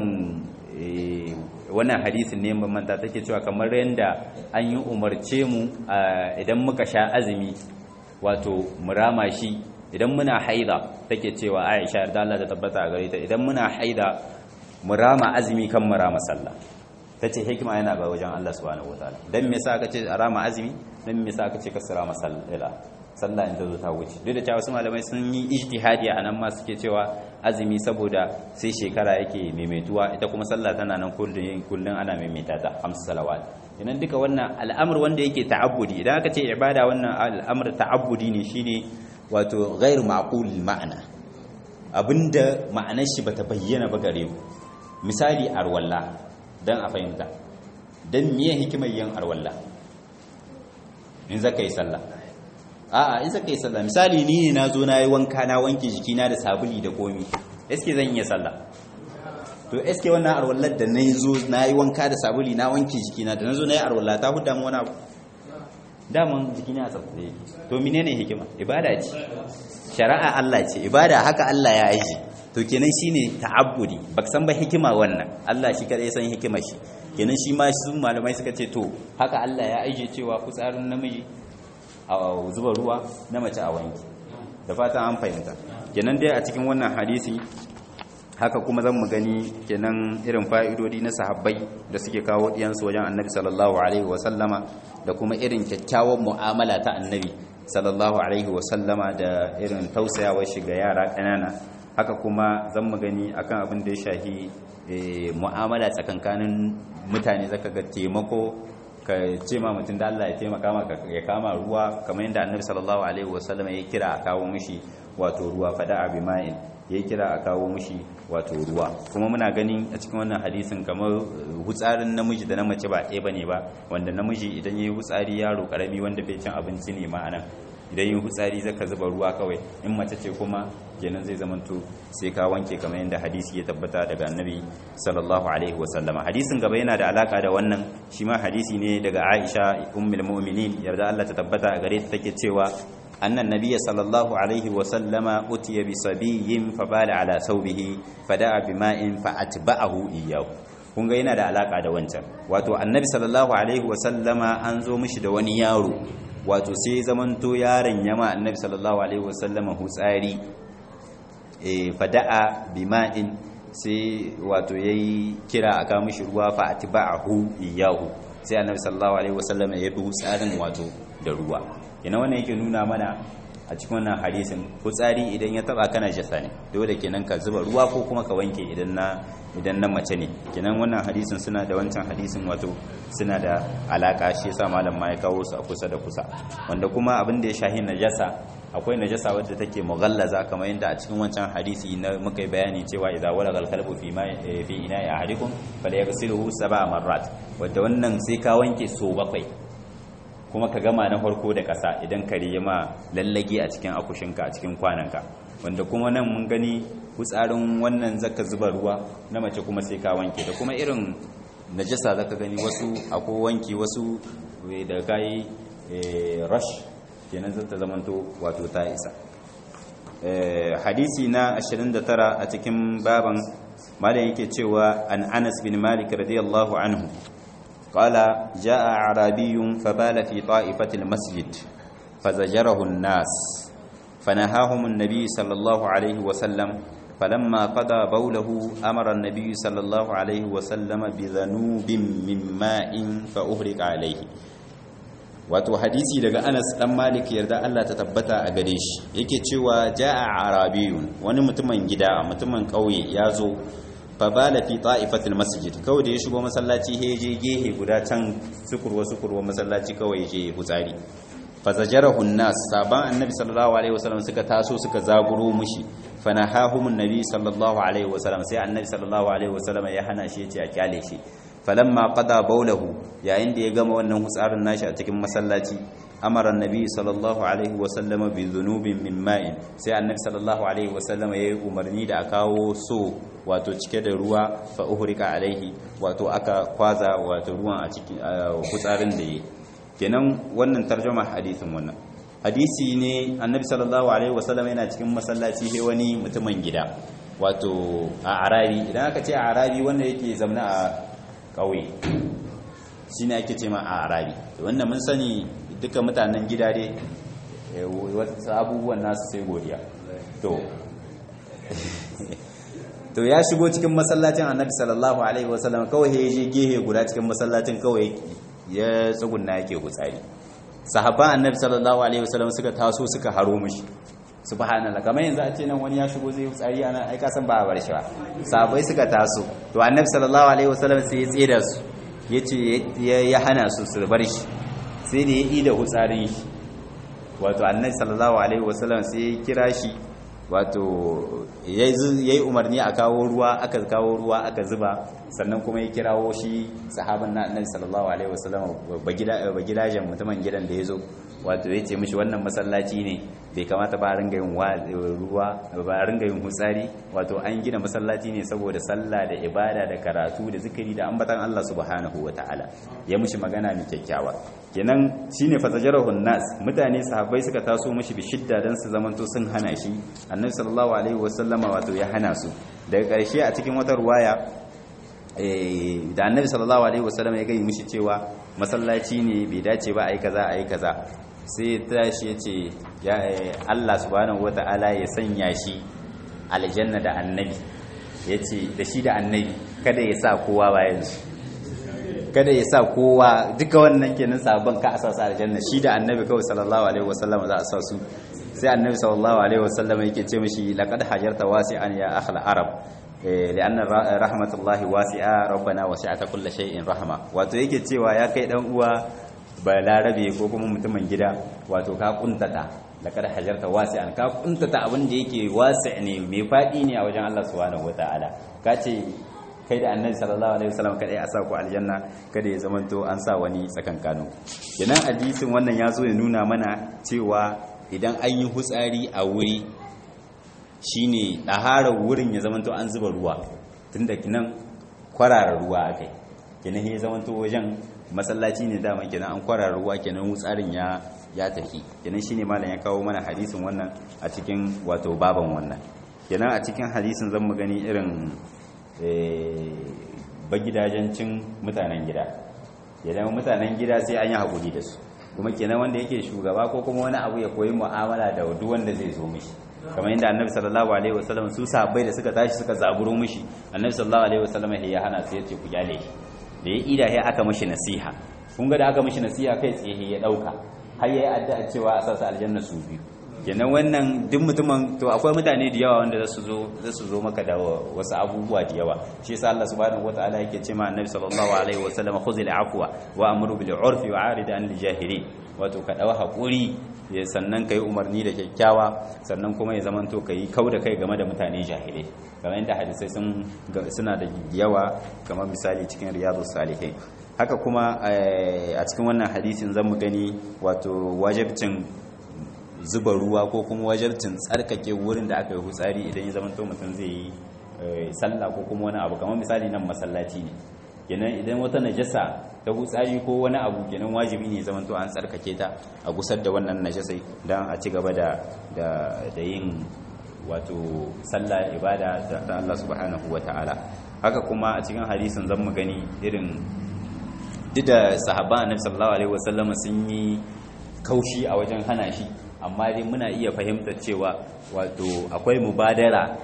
wannan hadisin ne manta take cewa kamar yanda an yi umarce mu idan muka sha azumi wato murama shi idan muna haida take cewa Aisha yarda Allah ta tabbata a gare ta idan muna haida murama azumi kan murama sallah tace hikima yana ba wajen Allah subhanahu wataala dan me yasa aka ce rama azumi dan me yasa aka ce kasara masalla sallah in ta zo ta wuce duk da cewa wasu malamai sun yi ijtihadi a nan ma suke cewa azumi saboda sai shekara yake maimaituwa ita kuma sallah tana nan kullun kullun ana maimaita ta hamsu salawat idan duka wannan al'amur wanda yake ta'abbudi idan aka ce ibada wannan al'amur ta'abbudi ne shine wato ghairu ma'qul ma'ana abinda ma'anar shi bata bayyana ba gare mu misali arwalla dan a fahimta dan miye hikimar yin arwalla in zaka yi sallah a'a in zaka yi sallah misali ni ne nazo nayi wanka na wanke jikina da sabuli da komi eske zan iya sallah to eske wannan arwallar da na zo na yi wanka da sabuli na wanke jikina da na zo na yi arwalla ta huda mu wani abu daman jikina a tsaftace to menene hikima ibada ce shari'a Allah ce ibada haka Allah ya yi to kenan shine ta'abbudi baka san ba hikima wannan Allah shi kadai san hikima shi kenan shi ma su malamai suka ce to haka Allah ya aije cewa fitsarin namiji a zuba ruwa na mace a wanki da fatan an fahimta kenan dai a cikin wannan hadisi haka kuma zan mu gani kenan irin fa'idodi na sahabbai da suke kawo diyansu wajen annabi sallallahu alaihi wasallama da kuma irin kyakkyawan mu'amala ta annabi sallallahu alaihi wasallama da irin tausayawar shiga yara ƙanana haka kuma zan mu gani akan abin da ya shahi mu'amala tsakankanin mutane zaka ga taimako ka ce ma mutum da Allah ya taimaka maka ya kama ruwa kamar yadda annabi sallallahu alaihi wasallama ya kira a kawo mishi wato ruwa fada abi ma'in ya kira a kawo mushi wato ruwa kuma muna ganin a cikin wannan hadisin kamar hutsarin namiji da na mace ba ɗaya bane ba wanda namiji idan yayi hutsari yaro karami wanda bai cin abinci ne ma anan idan yin hutsari zaka zuba ruwa kawai in mace ce kuma kenan zai zamanto sai ka wanke kamar yadda hadisi ya tabbata daga annabi sallallahu alaihi wasallama hadisin gaba yana da alaka da wannan shi ma hadisi ne daga Aisha ummul mu'minin yarda Allah ta tabbata a gare ta take cewa أن النبي صلى الله عليه وسلم أتي بصبي فبال على ثوبه فدعا بماء فأتبعه إياه kun ga yana da alaka da wancan wato annabi sallallahu alaihi wasallama an zo mishi da wani yaro wato sai zamanto yaron yama annabi sallallahu alaihi wasallama hutsari e fada'a bima'in sai wato yayi kira aka mishi ruwa fa atba'ahu iyahu sai annabi sallallahu alaihi wasallama ya bi hutsarin wato da ruwa kenan wannan yake nuna mana a cikin wannan hadisin fitsari idan ya taba kana jasa ne dole kenan ka zuba ruwa ko kuma ka wanke idan na idan na mace ne kenan wannan hadisin suna da wancan hadisin wato suna da alaka shi yasa malam ma ya kawo su a kusa da kusa wanda kuma abin da ya shahi najasa akwai najasa wadda take mughallaza kamar yadda a cikin wancan hadisi na muka yi bayani cewa idza walaga al-kalbu fi ma fi ina'i ahadikum falyaghsilhu sab'a marrat wanda wannan sai ka wanke so bakwai kuma ka gama na farko da ƙasa idan kare ya ma lallage a cikin akushinka a cikin kwananka wanda kuma nan mun gani hutsarin wannan zaka zuba ruwa na mace kuma sai ka wanke da kuma irin najasa zaka gani wasu akwai wanki wasu da kai rush kenan zata zamanto wato ta isa hadisi na 29 a cikin baban malam yake cewa an Anas bin Malik radiyallahu anhu قال جاء أعرابي فبال في طائفة المسجد فزجره الناس فنهاهم النبي صلى الله عليه وسلم falamma qada bawlahu amara an-nabiy sallallahu alaihi wa sallama bi dhanubin min ma'in fa uhriqa alaihi wato hadisi daga Anas dan Malik yarda Allah ta tabbata a gare shi yake cewa jaa arabiyun wani mutumin gida mutumin kauye ya zo fa bala fi ta'ifatil masjid kawai da ya shigo masallaci he je gehe guda can sukurwa sukurwa masallaci kawai je hutsari fa zajarahu nas saban annabi sallallahu alaihi wasallam suka taso suka zaguro mushi fa nahahumun nabi sallallahu alaihi wasallam sai annabi sallallahu alaihi wasallam ya hana shi ya ce a kyale shi falamma qada bawlahu yayin da ya gama wannan hutsarin nashi a cikin masallaci amara annabi sallallahu alaihi wasallam bi dhunubin min ma'in sai annabi sallallahu alaihi wasallam ya yi umarni da a kawo so wato cike da ruwa fa uhrika alaihi wato aka kwaza wato ruwan a cikin hutsarin da yi kenan wannan tarjuma hadisin wannan hadisi ne annabi sallallahu alaihi wasallam yana cikin masallaci sai wani mutumin gida wato a arabi idan aka ce a arabi wanda yake zamna a ƙauye shi ne ake ce ma a arabi wanda mun sani duka mutanen gida dai wasu abubuwan nasu sai godiya to to ya shigo cikin masallacin annabi sallallahu alaihi wasallam kawai ya je gehe guda cikin masallacin kawai ya tsugunna yake gutsari sahabban annabi sallallahu alaihi wasallam suka taso suka haro mishi subhanallah kamar yanzu a ce nan wani ya shigo zai tsari ana ai ka san ba a bar shi ba sahabbai suka taso to annabi sallallahu alaihi wasallam sai ya tsira su yace ya hana su su bar shi sai da ya yi da hutsarin shi wato annabi sallallahu alaihi wasallam sai ya kira shi wato yayi umarni a kawo ruwa aka kawo ruwa aka zuba sannan kuma ya kirawo shi sahaban na annabi sallallahu alaihi wasallam ba gidajen mutumin gidan da ya zo wato ya ce mishi wannan masallaci ne bai kamata ba ringa yin ruwa ba ringa yin hutsari wato an gina masallaci ne saboda sallah da ibada da karatu da zikiri da ambatan Allah subhanahu wataala ya mishi magana mai kyakkyawa kenan shine fasajarahun nas mutane sahabbai suka taso mishi bi shidda dan su zamanto sun hana shi annabi sallallahu alaihi wasallama wato ya hana su daga ƙarshe a cikin wata ruwaya da annabi sallallahu alaihi wasallam ya gani mishi cewa masallaci ne bai dace ba ai kaza ai kaza sai tashi ya ce ya Allah subhanahu wata'ala ya sanya shi aljanna da annabi ya ce da shi da annabi kada ya sa kowa bayan shi kada ya sa kowa duka wannan kenan sabon ka a sa su aljanna shi da annabi kawai sallallahu alaihi wasallam za a sa su sai annabi sallallahu alaihi wasallam yake ce mishi laqad hajarta wasi'an ya akhla arab li'anna rahmatullahi wasi'a rabbana wasi'ata kulli shay'in rahma wato yake cewa ya kai dan uwa ba larabe ko kuma mutumin gida wato ka kuntata laqad hajarta wasi'an ka kuntata abin da yake wasi' ne mai fadi ne a wajen Allah subhanahu wataala ka ce kai da annabi sallallahu alaihi wasallam kadai a sa ku aljanna kada ya zamanto an sa wani tsakankano kenan hadisin wannan ya zo ya nuna mana cewa idan an yi hutsari a wuri shine ɗaharar wurin ya zamanto an zuba ruwa tunda kinan kwarara ruwa akai kenan ya zamanto wajen masallaci ne dama kenan an kwarara ruwa kenan hutsarin ya ya tafi kenan shine malam ya kawo mana hadisin wannan a cikin wato baban wannan kenan a cikin hadisin zan mu gani irin bagidajencin mutanen gida idan mutanen gida sai an yi haƙuri da su kuma kenan wanda yake shugaba ko kuma wani abu ya koyi mu'amala da duk wanda zai zo mishi kamar yadda annabi sallallahu alaihi wasallam su sahabbai da suka tashi suka zaburo mishi annabi sallallahu alaihi wasallam ya hana su yace ku kyale shi da ya ida ya aka mishi nasiha kun ga da aka mishi nasiha kai tsaye ya dauka har yayi addu'a cewa a sasa aljanna su biyu kenan wannan duk mutumin to akwai mutane da yawa wanda zasu zo zasu zo maka da wasu abubuwa da yawa shi yasa Allah subhanahu wataala yake cewa annabi sallallahu alaihi wasallam khuzil afwa wa amru bil urfi wa arid an jahilin wato ka dawo hakuri sannan kai umarni da kyakkyawa sannan kuma ya zamanto kai kau da kai game da mutane jahilai kamar yadda hadisai sun suna da yawa kamar misali cikin riyadus salihin haka kuma a cikin wannan hadisin zamu gani wato wajibcin zuba ruwa ko kuma wajabcin tsarkake wurin da aka yi hutsari idan ya zama mutum zai yi sallah ko kuma wani abu kamar misali nan masallaci ne kenan idan wata najasa ta hutsari ko wani abu kenan wajibi ne zama an tsarkake ta a gusar da wannan najasai don a ci gaba da da yin wato sallah ibada da Allah subhanahu ta'ala haka kuma a cikin hadisin zan mu gani irin duk da sahabban annabi sallallahu alaihi wasallam sun yi kaushi a wajen hana shi amma dai muna iya fahimtar cewa wato akwai mubadara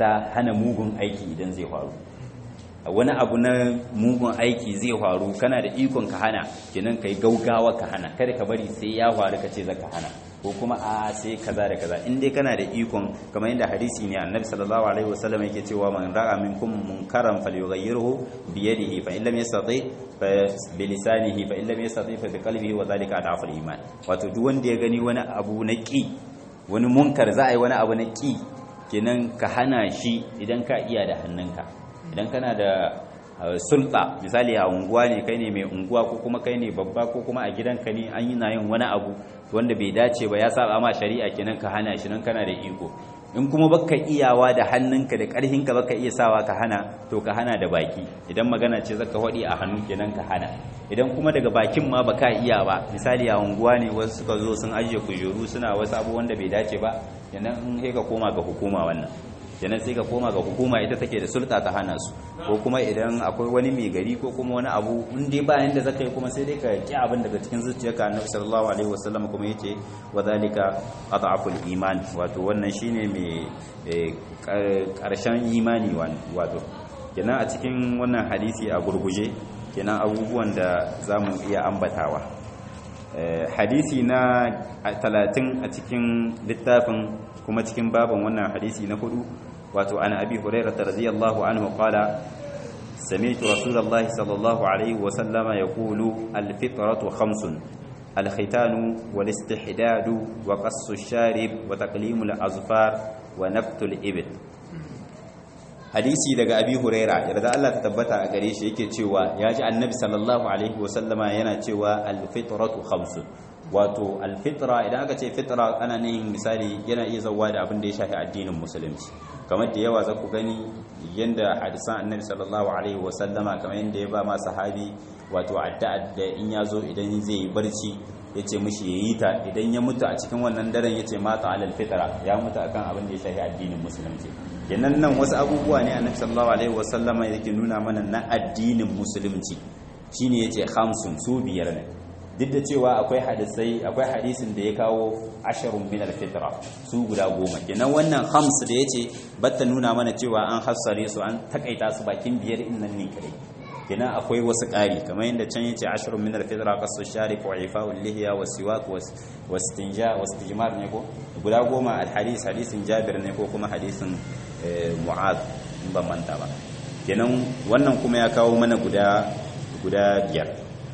ta hana mugun aiki idan zai faru wani abu na mugun aiki zai faru kana da ikon ka hana kenan kai gaugawa ka hana kada ka bari sai ya faru ka ce zaka hana ko kuma a sai kaza da kaza in dai kana da ikon kamar yadda hadisi ne annabi sallallahu alaihi wasallam yake cewa man ra'a minkum munkaran falyughayyirhu bi yadihi fa in lam yastati fa bi lisanihi fa in lam yastati fa bi qalbihi wa dhalika adaful iman wato duk wanda ya gani wani abu na ki wani munkar za a yi wani abu na ki kenan ka hana shi idan ka iya da hannunka idan kana da sulta misali a unguwa ne kai ne mai unguwa ko kuma kai ne babba ko kuma a gidanka ne an yi na yin wani abu wanda bai dace ba ya saba ma shari'a kenan ka hana shi nan kana da iko in kuma baka iyawa da hannunka da karhinka baka iya sawa ka hana to ka hana da baki idan magana ce zaka hodi a hannu kenan ka hana idan kuma daga bakin ma baka iya ba misali a unguwa ne wasu suka zo sun ajiye kujeru suna wasu abu wanda bai dace ba kenan in sai ka koma ga hukuma wannan kenan sai ka koma ga hukuma ita take da sulta ta hana su ko kuma idan akwai wani mai gari ko kuma wani abu in dai ba yanda zaka yi kuma sai dai ka ki abin daga cikin zuciyarka annabi sallallahu alaihi wasallam kuma yace wa zalika adhaful iman wato wannan shine mai karshen imani wato kenan a cikin wannan hadisi a gurguje kenan abubuwan da zamu iya ambatawa hadisi na 30 a cikin littafin kuma cikin baban wannan hadisi na hudu wato an abi hurairah radiyallahu anhu qala sami'tu rasulullahi sallallahu alaihi wa sallama yaqulu al-fitratu khamsun al-khitanu wal-istihdadu wa qassu ash-sharib wa taqlimu al-azfar wa naftu al-ibil hadisi daga abi huraira yarda Allah ta tabbata a gare shi yake cewa ya ji annabi sallallahu alaihi wa sallama yana cewa al-fitratu khamsun wato alfitra idan aka ce fitra ana nihin misali yana iya zauwa da abin da ya shafi addinin musulunci kamar da yawa za ku gani yadda hadisan annabi sallallahu alaihi wasallama kamar yadda ya ba ma sahabi wato addu'a da in ya zo idan zai yi barci ya ce mishi ya yi ta idan ya mutu a cikin wannan daren ya ce mata alal fitra ya mutu akan abin da ya shafi addinin musulunci kenan nan wasu abubuwa ne annabi sallallahu alaihi wasallama yake nuna mana na addinin musulunci shine yace khamsun su biyar ne duk da cewa akwai hadisai akwai hadisin da ya kawo asharun min alfitra su guda goma kenan wannan hams da yace batta nuna mana cewa an hassare su an takaita su bakin biyar in nan ne kare kenan akwai wasu ƙari kamar yadda can yace asharun min alfitra qasu sharif wa ifa'ul lihiya wa siwak wa wastinja wa istijmar ne ko guda goma alhadis hadisin jabir ne ko kuma hadisin mu'ad in ban manta ba kenan wannan kuma ya kawo mana guda guda biyar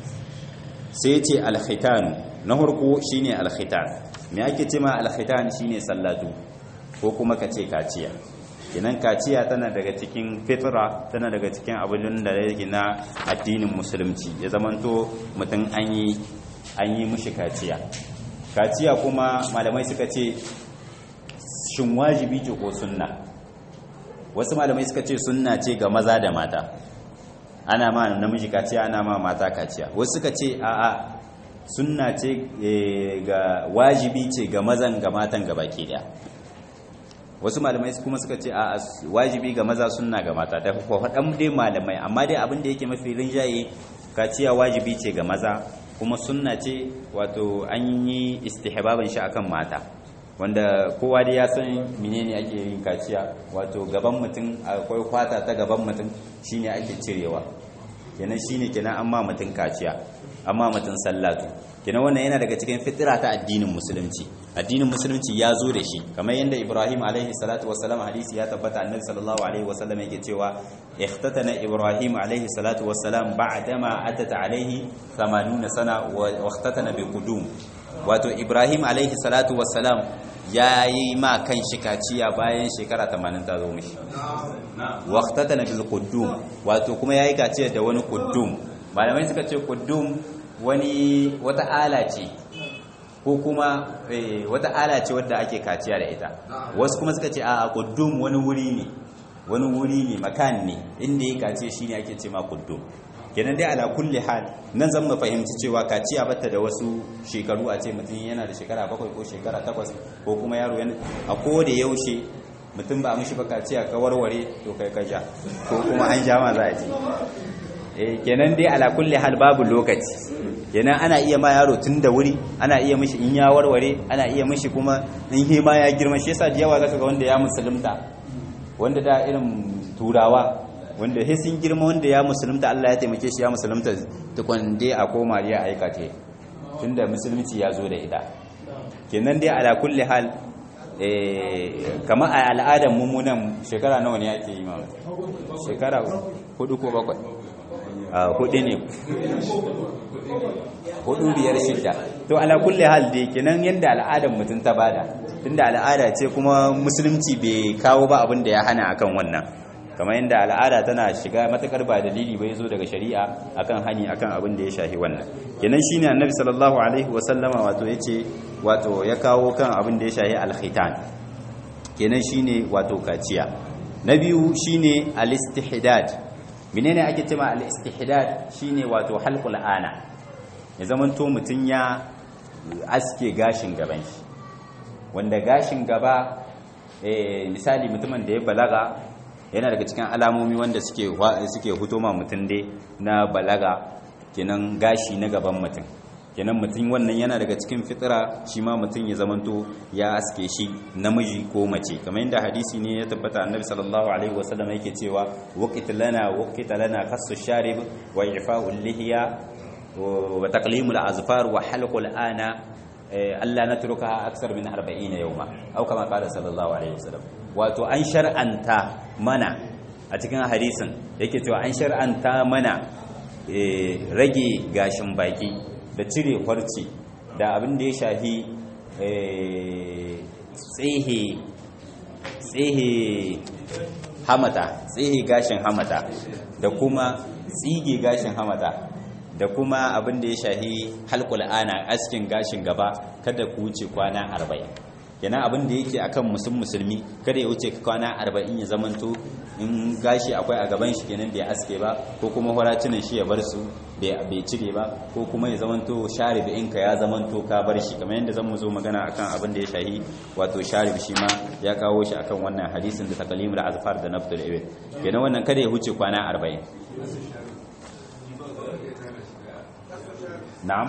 sai ce alkhitanu na harko shine alkhitan me ake ce ma alkhitan shine sallatu ko kuma ka ce kaciya kinan kaciya tana daga cikin fitra tana daga cikin abin da yake na addinin musulunci ya zamanto mutum an yi an yi mushi kaciya kaciya kuma malamai suka ce shin wajibi ce ko sunna wasu malamai suka ce sunna ce ga maza da mata ana ma namiji kaciya ana ma mata kaciya wasu suka ce a'a sunna ce ga wajibi ce ga mazan ga matan ga baki daya wasu malamai kuma suka ce a'a wajibi ga maza sunna ga mata da faɗan dai malamai amma dai abin da yake mafi rinjaye kaciya wajibi ce ga maza kuma sunna ce wato an yi istihbaban shi akan mata wanda kowa dai ya san menene ake yin kaciya wato gaban mutum akwai kwata ta gaban mutum shine ake cirewa kenan shine kenan amma mutum kaciya amma mutum sallatu kenan wannan yana daga cikin fitira ta addinin musulunci addinin musulunci ya zo da shi kamar yadda Ibrahim alaihi salatu wassalam hadisi ya tabbata annabi sallallahu alaihi wasallam yake cewa ikhtatana Ibrahim alaihi salatu wassalam ba'dama atat alaihi 80 sana wa ikhtatana bi qudum wato Ibrahim alaihi salatu wassalam ya yi ma kan shi kaciya bayan shekara 80 ta zo mishi waqtatana bil quddum wato kuma yayi kaciya da wani quddum malamai suka ce quddum wani wata ala ce ko kuma wata ala ce wadda ake kaciya da ita wasu kuma suka ce a quddum wani wuri ne wani wuri ne makan ne inda ya kaciya shine ake ce ma quddum kenan dai ala kulli hal nan zan mu fahimci cewa kaciya batta da wasu shekaru a ce mutum yana da shekara bakwai ko shekara takwas ko kuma yaro yana a ko da yaushe mutum ba mishi ba kaciya ka warware to kai ka ja ko kuma an ja ma za a ce eh kenan dai ala kulli hal babu lokaci kenan ana iya ma yaro tun da wuri ana iya mishi in ya warware ana iya mishi kuma in hima ya girma shi yasa da yawa zaka ga wanda ya musulunta wanda da irin turawa wanda sai sun girma wanda ya musulunta Allah ya taimake shi ya musulunta tukun dai a koma ya aikace tunda musulunci ya zo da ita kenan dai ala kulli hal kamar a al'adar mummunan shekara nawa ne ake yi ma shekara hudu ko bakwai a hudu ne hudu biyar shidda to ala kulli hal dai kenan yanda al'adar mutum ta bada tunda al'ada ce kuma musulunci bai kawo ba abin da ya hana akan wannan kamar yadda al'ada tana shiga matakar ba dalili bai zo daga shari'a akan hani akan abin da ya shahi wannan kenan shine annabi sallallahu alaihi wasallama wato yace wato ya kawo kan abin da ya shahi al-khitan kenan shine wato kaciya na biyu shine al-istihdad menene ake cewa al-istihdad shine wato halqul ana ya zamanto mutun ya aske gashin gaban shi wanda gashin gaba eh misali mutumin da ya balaga yana daga cikin alamomi wanda suke suke huto ma mutum dai na balaga kenan gashi na gaban mutum kenan mutum wannan yana daga cikin fitira shi ma mutum ya zamanto ya aske shi namiji ko mace kamar yadda hadisi ne ya tabbata annabi sallallahu alaihi wasallam yake cewa waqit lana waqit lana khassu sharib wa ifa'ul lihiya wa taqlimul azfar wa halqul ana Allah na turuka aksar min 40 yawma au kama qala sallallahu alaihi wasallam wato an shar'anta mana a cikin hadisin yake cewa an shar'anta mana rage gashin baki da cire farci da abin da ya shahi tsehe tsehe hamata tsehe gashin hamata da kuma tsige gashin hamata da kuma abin da ya shahi halkul ana askin gashin gaba kada ku wuce kwana arba'in yana abin da yake akan musul musulmi kada ya wuce kwana arba'in ya zamanto in gashi akwai a gaban shi kenan bai aske ba ko kuma horacinan shi ya bar su bai cire ba ko kuma ya zamanto sharib inka ya zamanto ka bar shi kamar yadda zamu zo magana akan abin da ya shahi wato sharib shi ma ya kawo shi akan wannan hadisin da taqlimul azfar da naftul ibad kenan wannan kada ya wuce kwana arba'in na'am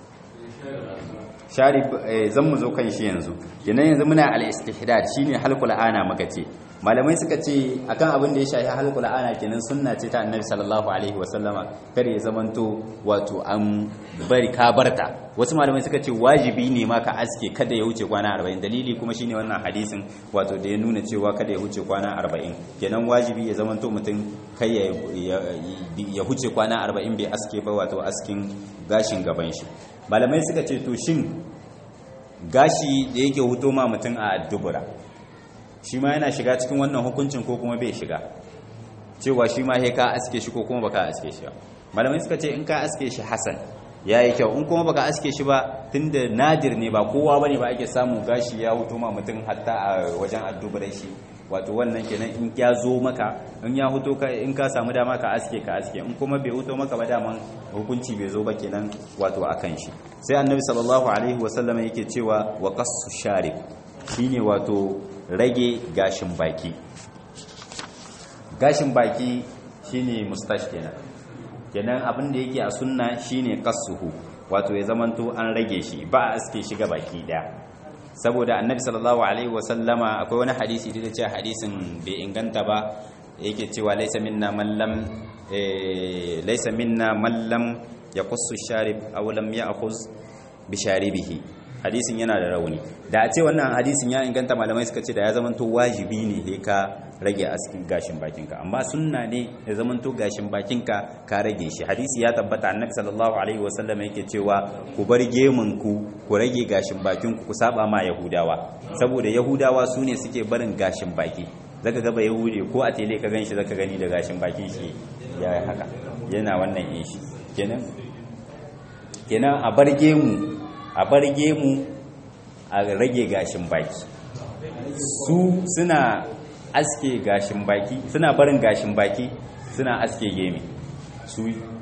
sharif zan mu zo kan shi yanzu kenan yanzu muna al-istihdad shine halqul ana maka ce malamai suka ce akan abin da ya shafi halqul ana kenan sunna ce ta annabi sallallahu alaihi wasallama kare ya zamanto wato an bari ka barta wasu malamai suka ce wajibi ne ma ka aske kada ya wuce kwana 40 dalili kuma shine wannan hadisin wato da ya nuna cewa kada ya wuce kwana 40 kenan wajibi ya zamanto mutum kai ya huce kwana 40 bai aske ba wato askin gashin gaban shi malamai suka ce to shin gashi da yake huto ma mutum a dubura shi ma yana shiga cikin wannan hukuncin ko kuma bai shiga cewa shi ma ka aske shi ko kuma baka aske shi ba malamai suka ce in ka aske shi hasan ya yi kyau in kuma baka aske shi ba tunda nadir ne ba kowa bane ba ake samu gashi ya huto ma mutum hatta a wajen addubarai shi wato wannan kenan in ya zo maka in ya huto ka in ka samu dama ka aske ka aske in kuma bai huto maka ba daman hukunci bai zo ba kenan wato akan shi sai annabi sallallahu alaihi wasallam yake cewa wa qassu sharib shine wato rage gashin baki gashin baki shine mustash kenan kenan abin da yake a sunna shine qassuhu wato ya zamanto an rage shi ba a aske shi ga baki daya saboda annabi sallallahu alaihi wasallama akwai wani hadisi da ce hadisin bai inganta ba yake cewa laisa minna man lam laisa minna man lam yaqussu sharib aw lam ya'khuz bi sharibihi hadisin yana da rauni da a ce wannan hadisin ya inganta malamai suka ce da ya zamanto wajibi ne he ka rage askin gashin bakinka amma sunna ne ya zamanto gashin bakinka ka rage shi hadisi ya tabbata annabi sallallahu alaihi wasallam yake cewa ku bar gemun ku ku rage gashin bakin ku ku saba ma yahudawa saboda yahudawa su ne suke barin gashin baki zaka ga ba yahude ko a tele ka ganshi zaka gani da gashin bakin shi ya haka yana wannan yin shi kenan kenan a bar gemu a bar gemu a rage gashin baki su suna aske gashin baki suna barin gashin baki suna aske gemi su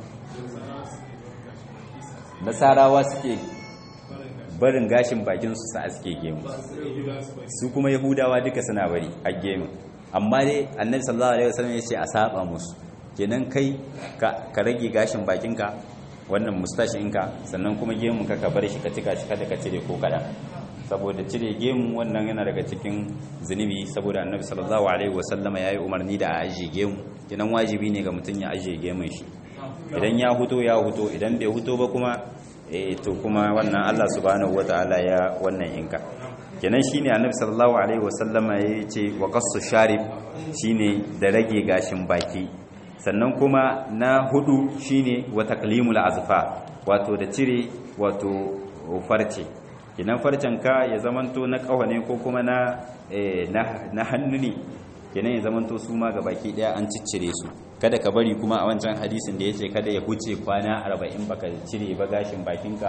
nasarawa suke barin gashin bakin su su aske gemu su kuma yahudawa duka suna bari a gemu amma dai annabi sallallahu alaihi wasallam ya ce a saba musu kenan kai ka rage gashin bakinka wannan mustashinka sannan kuma gemun ka ka bar shi ka cika shi kada ka cire ko kadan saboda cire gemu wannan yana daga cikin zunubi saboda annabi sallallahu alaihi wasallama yayi umarni da a ajiye gemu kinan wajibi ne ga mutum ya ajiye gemun shi idan ya huto ya huto idan bai huto ba kuma eh to kuma wannan Allah subhanahu wataala ya wannan inka kenan shine annabi sallallahu alaihi wasallama yace wa qassu sharib shine da rage gashin baki sannan kuma na hudu shine wa taqlimul azfa wato da cire wato farce kenan farcen ka ya zamanto na kawane ko kuma na na hannu ne kenan ya zamanto su ma baki daya an ciccire su kada ka bari kuma a wancan hadisin da yace kada ya huce kwana 40 baka cire ba gashin bakinka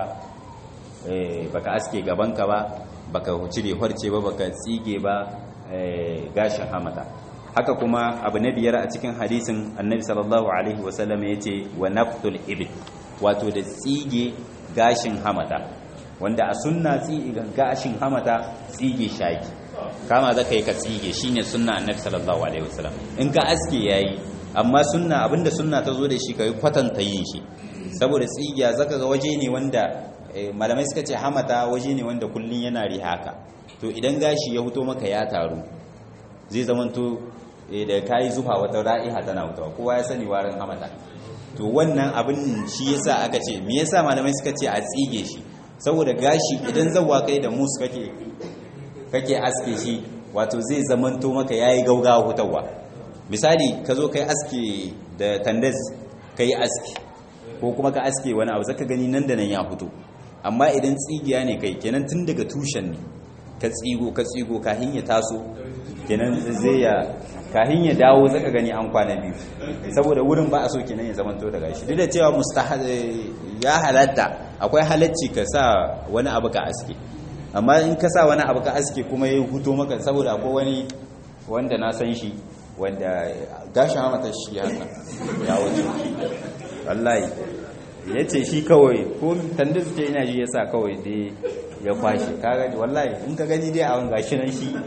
baka aske gabanka ba baka cire farce ba baka tsige ba gashin hamata haka kuma abu na biyar a cikin hadisin annabi sallallahu alaihi wasallam ya ce wa naftul ibn wato da tsige gashin hamata wanda a sunna tsige gashin hamata tsige shaki kama za ka yi ka tsige shine sunna annabi sallallahu alaihi wasallam in ka aske yayi amma sunna abinda sunna ta zo da shi kai kwatanta yin shi saboda tsigiya zaka ga waje ne wanda malamai suka ce hamata waje ne wanda kullun yana rihaka to idan gashi ya fito maka ya taru zai zamanto da kayi zufa wata ra'iha tana wutawa kowa ya sani warin hamata to wannan abin shi yasa aka ce me yasa malamai suka ce a tsige shi saboda gashi idan zawwa kai da mus kake kake aske shi wato zai zamanto maka yayi gaugawa hutawa misali ka zo kai aske da tandas kai aski ko kuma ka aske wani abu zaka gani nan da nan ya fito amma idan tsigiya ne kai kenan tun daga tushen ne ka tsigo ka tsigo kahin ya taso kenan zai ya kahin ya dawo zaka gani an kwana biyu saboda wurin ba a so kenan ya zamanto daga shi duk da cewa mustahad ya halatta akwai halacci ka sa wani abu ka aske amma in ka sa wani abu ka aske kuma ya huto maka saboda akwai wani wanda na san shi wanda gashin hamata shi haka ya wuce wallahi ya ce shi kawai ko tanda suke ina ji ya sa kawai dai ya kwashe ka gani wallahi in ka gani dai a wani gashi nan shi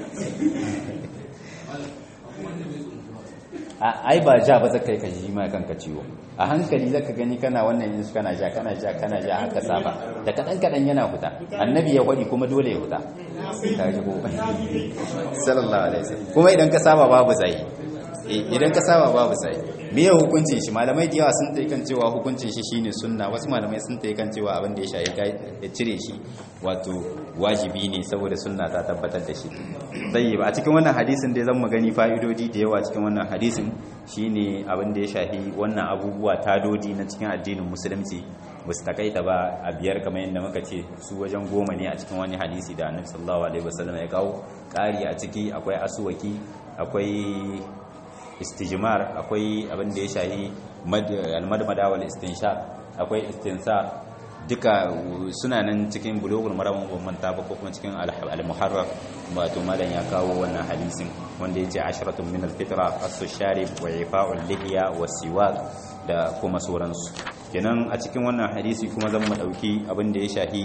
ai ba ja ba zaka yi ka ji mai kanka ciwo a hankali zaka gani kana wannan yin kana ja kana ja kana ja haka saba da kadan kadan yana huta annabi ya kwadi kuma dole ya huta ka ji ko sallallahu alaihi wasallam kuma idan ka saba babu zai idan ka saba babu sai me ya hukuncin shi malamai da yawa sun kan cewa hukuncin shi shine sunna wasu malamai sun kan cewa abin da ya shayi ya cire shi wato wajibi ne saboda sunna ta tabbatar da shi sai ba a cikin wannan hadisin dai zan magani fa'idodi da yawa cikin wannan hadisin shine abin da ya shahi wannan abubuwa tadodi na cikin addinin musulunci ba su takaita ba a biyar kamar yadda muka ce su wajen goma ne a cikin wani hadisi da annabi sallallahu alaihi wasallam ya kawo ƙari a ciki akwai asuwaki akwai istijmar akwai abin da ya shahi almadmada wal istinshaq akwai istinsa duka suna nan cikin bulugul maram ban manta ba ko kuma cikin al-muharrar wato malam ya kawo wannan hadisin wanda yace asharatun min al-fitra as-sharib wa ifa'ul lihiya wa siwak da kuma sauransu kenan a cikin wannan hadisi kuma zan mu dauki abin da ya shahi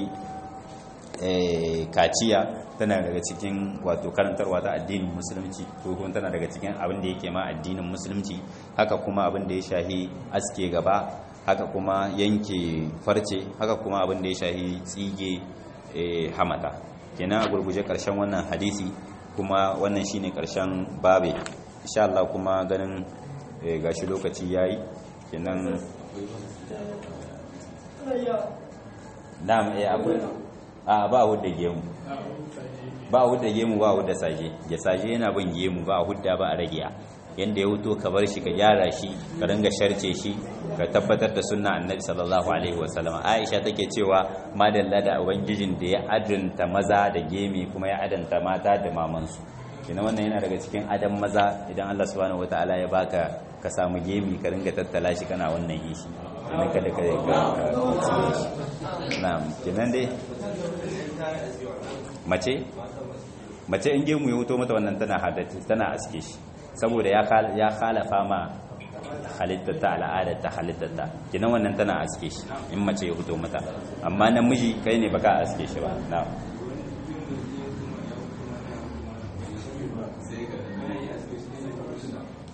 kaciya tana daga cikin wato karantarwa ta addinin musulunci ko kuma tana daga cikin abin da yake ma addinin musulunci haka kuma abin da ya shahi aske gaba haka kuma yanke farce haka kuma abin da ya shahi tsige hamata kenan a gurguje karshen wannan hadisi kuma wannan shine karshen babe insha Allah kuma ganin gashi lokaci yayi kenan na'am eh akwai a ba hudda gemu ba hudda gemu ba hudda saje ya saje yana bin gemu ba hudda ba a rage yanda ya wuto ka bar shi ka gyara shi ka ringa sharce shi ka tabbatar da sunna annabi sallallahu alaihi wasallam aisha take cewa madalla da ubangijin da ya adanta maza da gemi kuma ya adanta mata da mamansu kina wannan yana daga cikin adam maza idan Allah subhanahu wataala ya baka ka samu gemi ka ringa tattala shi kana wannan yi shi kenan kada ka ka tsire shi na'am kenan dai mace mace in gemu ya wuto mata wannan tana hadati tana aske shi saboda ya ya khalafa ma halittata al'adar ta halittata kenan wannan tana aske shi in mace ya wuto mata amma namiji kai ne baka aske shi ba na'am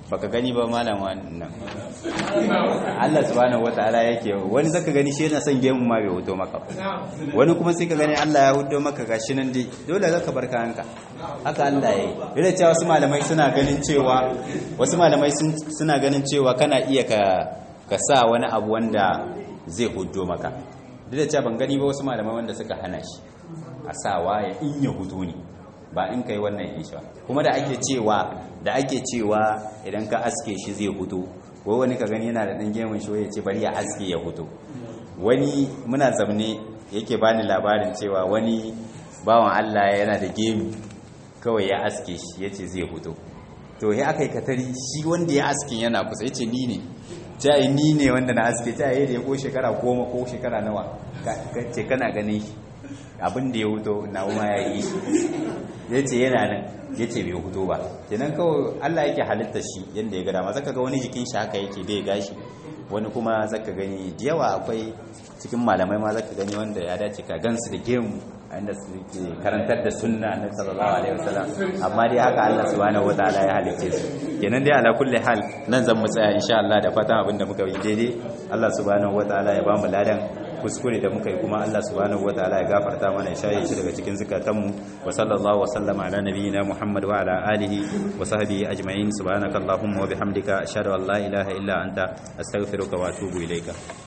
baka gani ba malam wannan Allah subhanahu wataala yake wani zaka gani shi yana son gemu ma bai hoto maka wani kuma sai ka gani Allah ya hudo maka gashi nan dai dole zaka bar kayanka haka Allah yayi yana cewa wasu malamai suna ganin cewa wasu malamai suna ganin cewa kana iya ka ka sa wani abu wanda zai hudo maka duk da cewa ban gani ba wasu malamai wanda suka hana shi a sawa ya in ya hudo ne ba in kai wannan isha kuma da ake cewa da ake cewa idan ka aske shi zai hudo ko wani ka gani yana da dan gemun shi ya ce bari ya aske ya hudo wani muna zamne yake bani labarin cewa wani bawan Allah yana da gemu kawai ya aske shi yace zai hudo to ya aka yi katari shi wanda ya aske yana kusa yace ni ne ta yi ni ne wanda na aske ta yi da ya ko shekara goma ko shekara nawa ce kana ganin shi abin da ya huto na kuma ya yi ya ce yana nan ya ce bai huto ba kenan kawai allah yake halitta shi yadda ya gada ma zaka ga wani jikin shi haka yake bai gashi wani kuma zaka gani da yawa akwai cikin malamai ma zaka gani wanda ya dace ka gansu da gemu inda suke karantar da sunna na sallallahu alaihi wasallam amma dai haka Allah subhanahu wataala ya halicce su kenan dai ala kulli hal nan zan mu tsaya insha Allah da fatan abinda muka yi daidai Allah subhanahu wataala ya bamu ladan kuskure da muka yi kuma Allah subhanahu wataala ya gafarta mana ya shaye shi daga cikin zukatanmu wa sallallahu wa sallama ala nabiyyina Muhammad wa ala alihi wa sahbihi ajma'in subhanakallahumma wa bihamdika ashhadu an la ilaha illa anta astaghfiruka wa atubu ilayka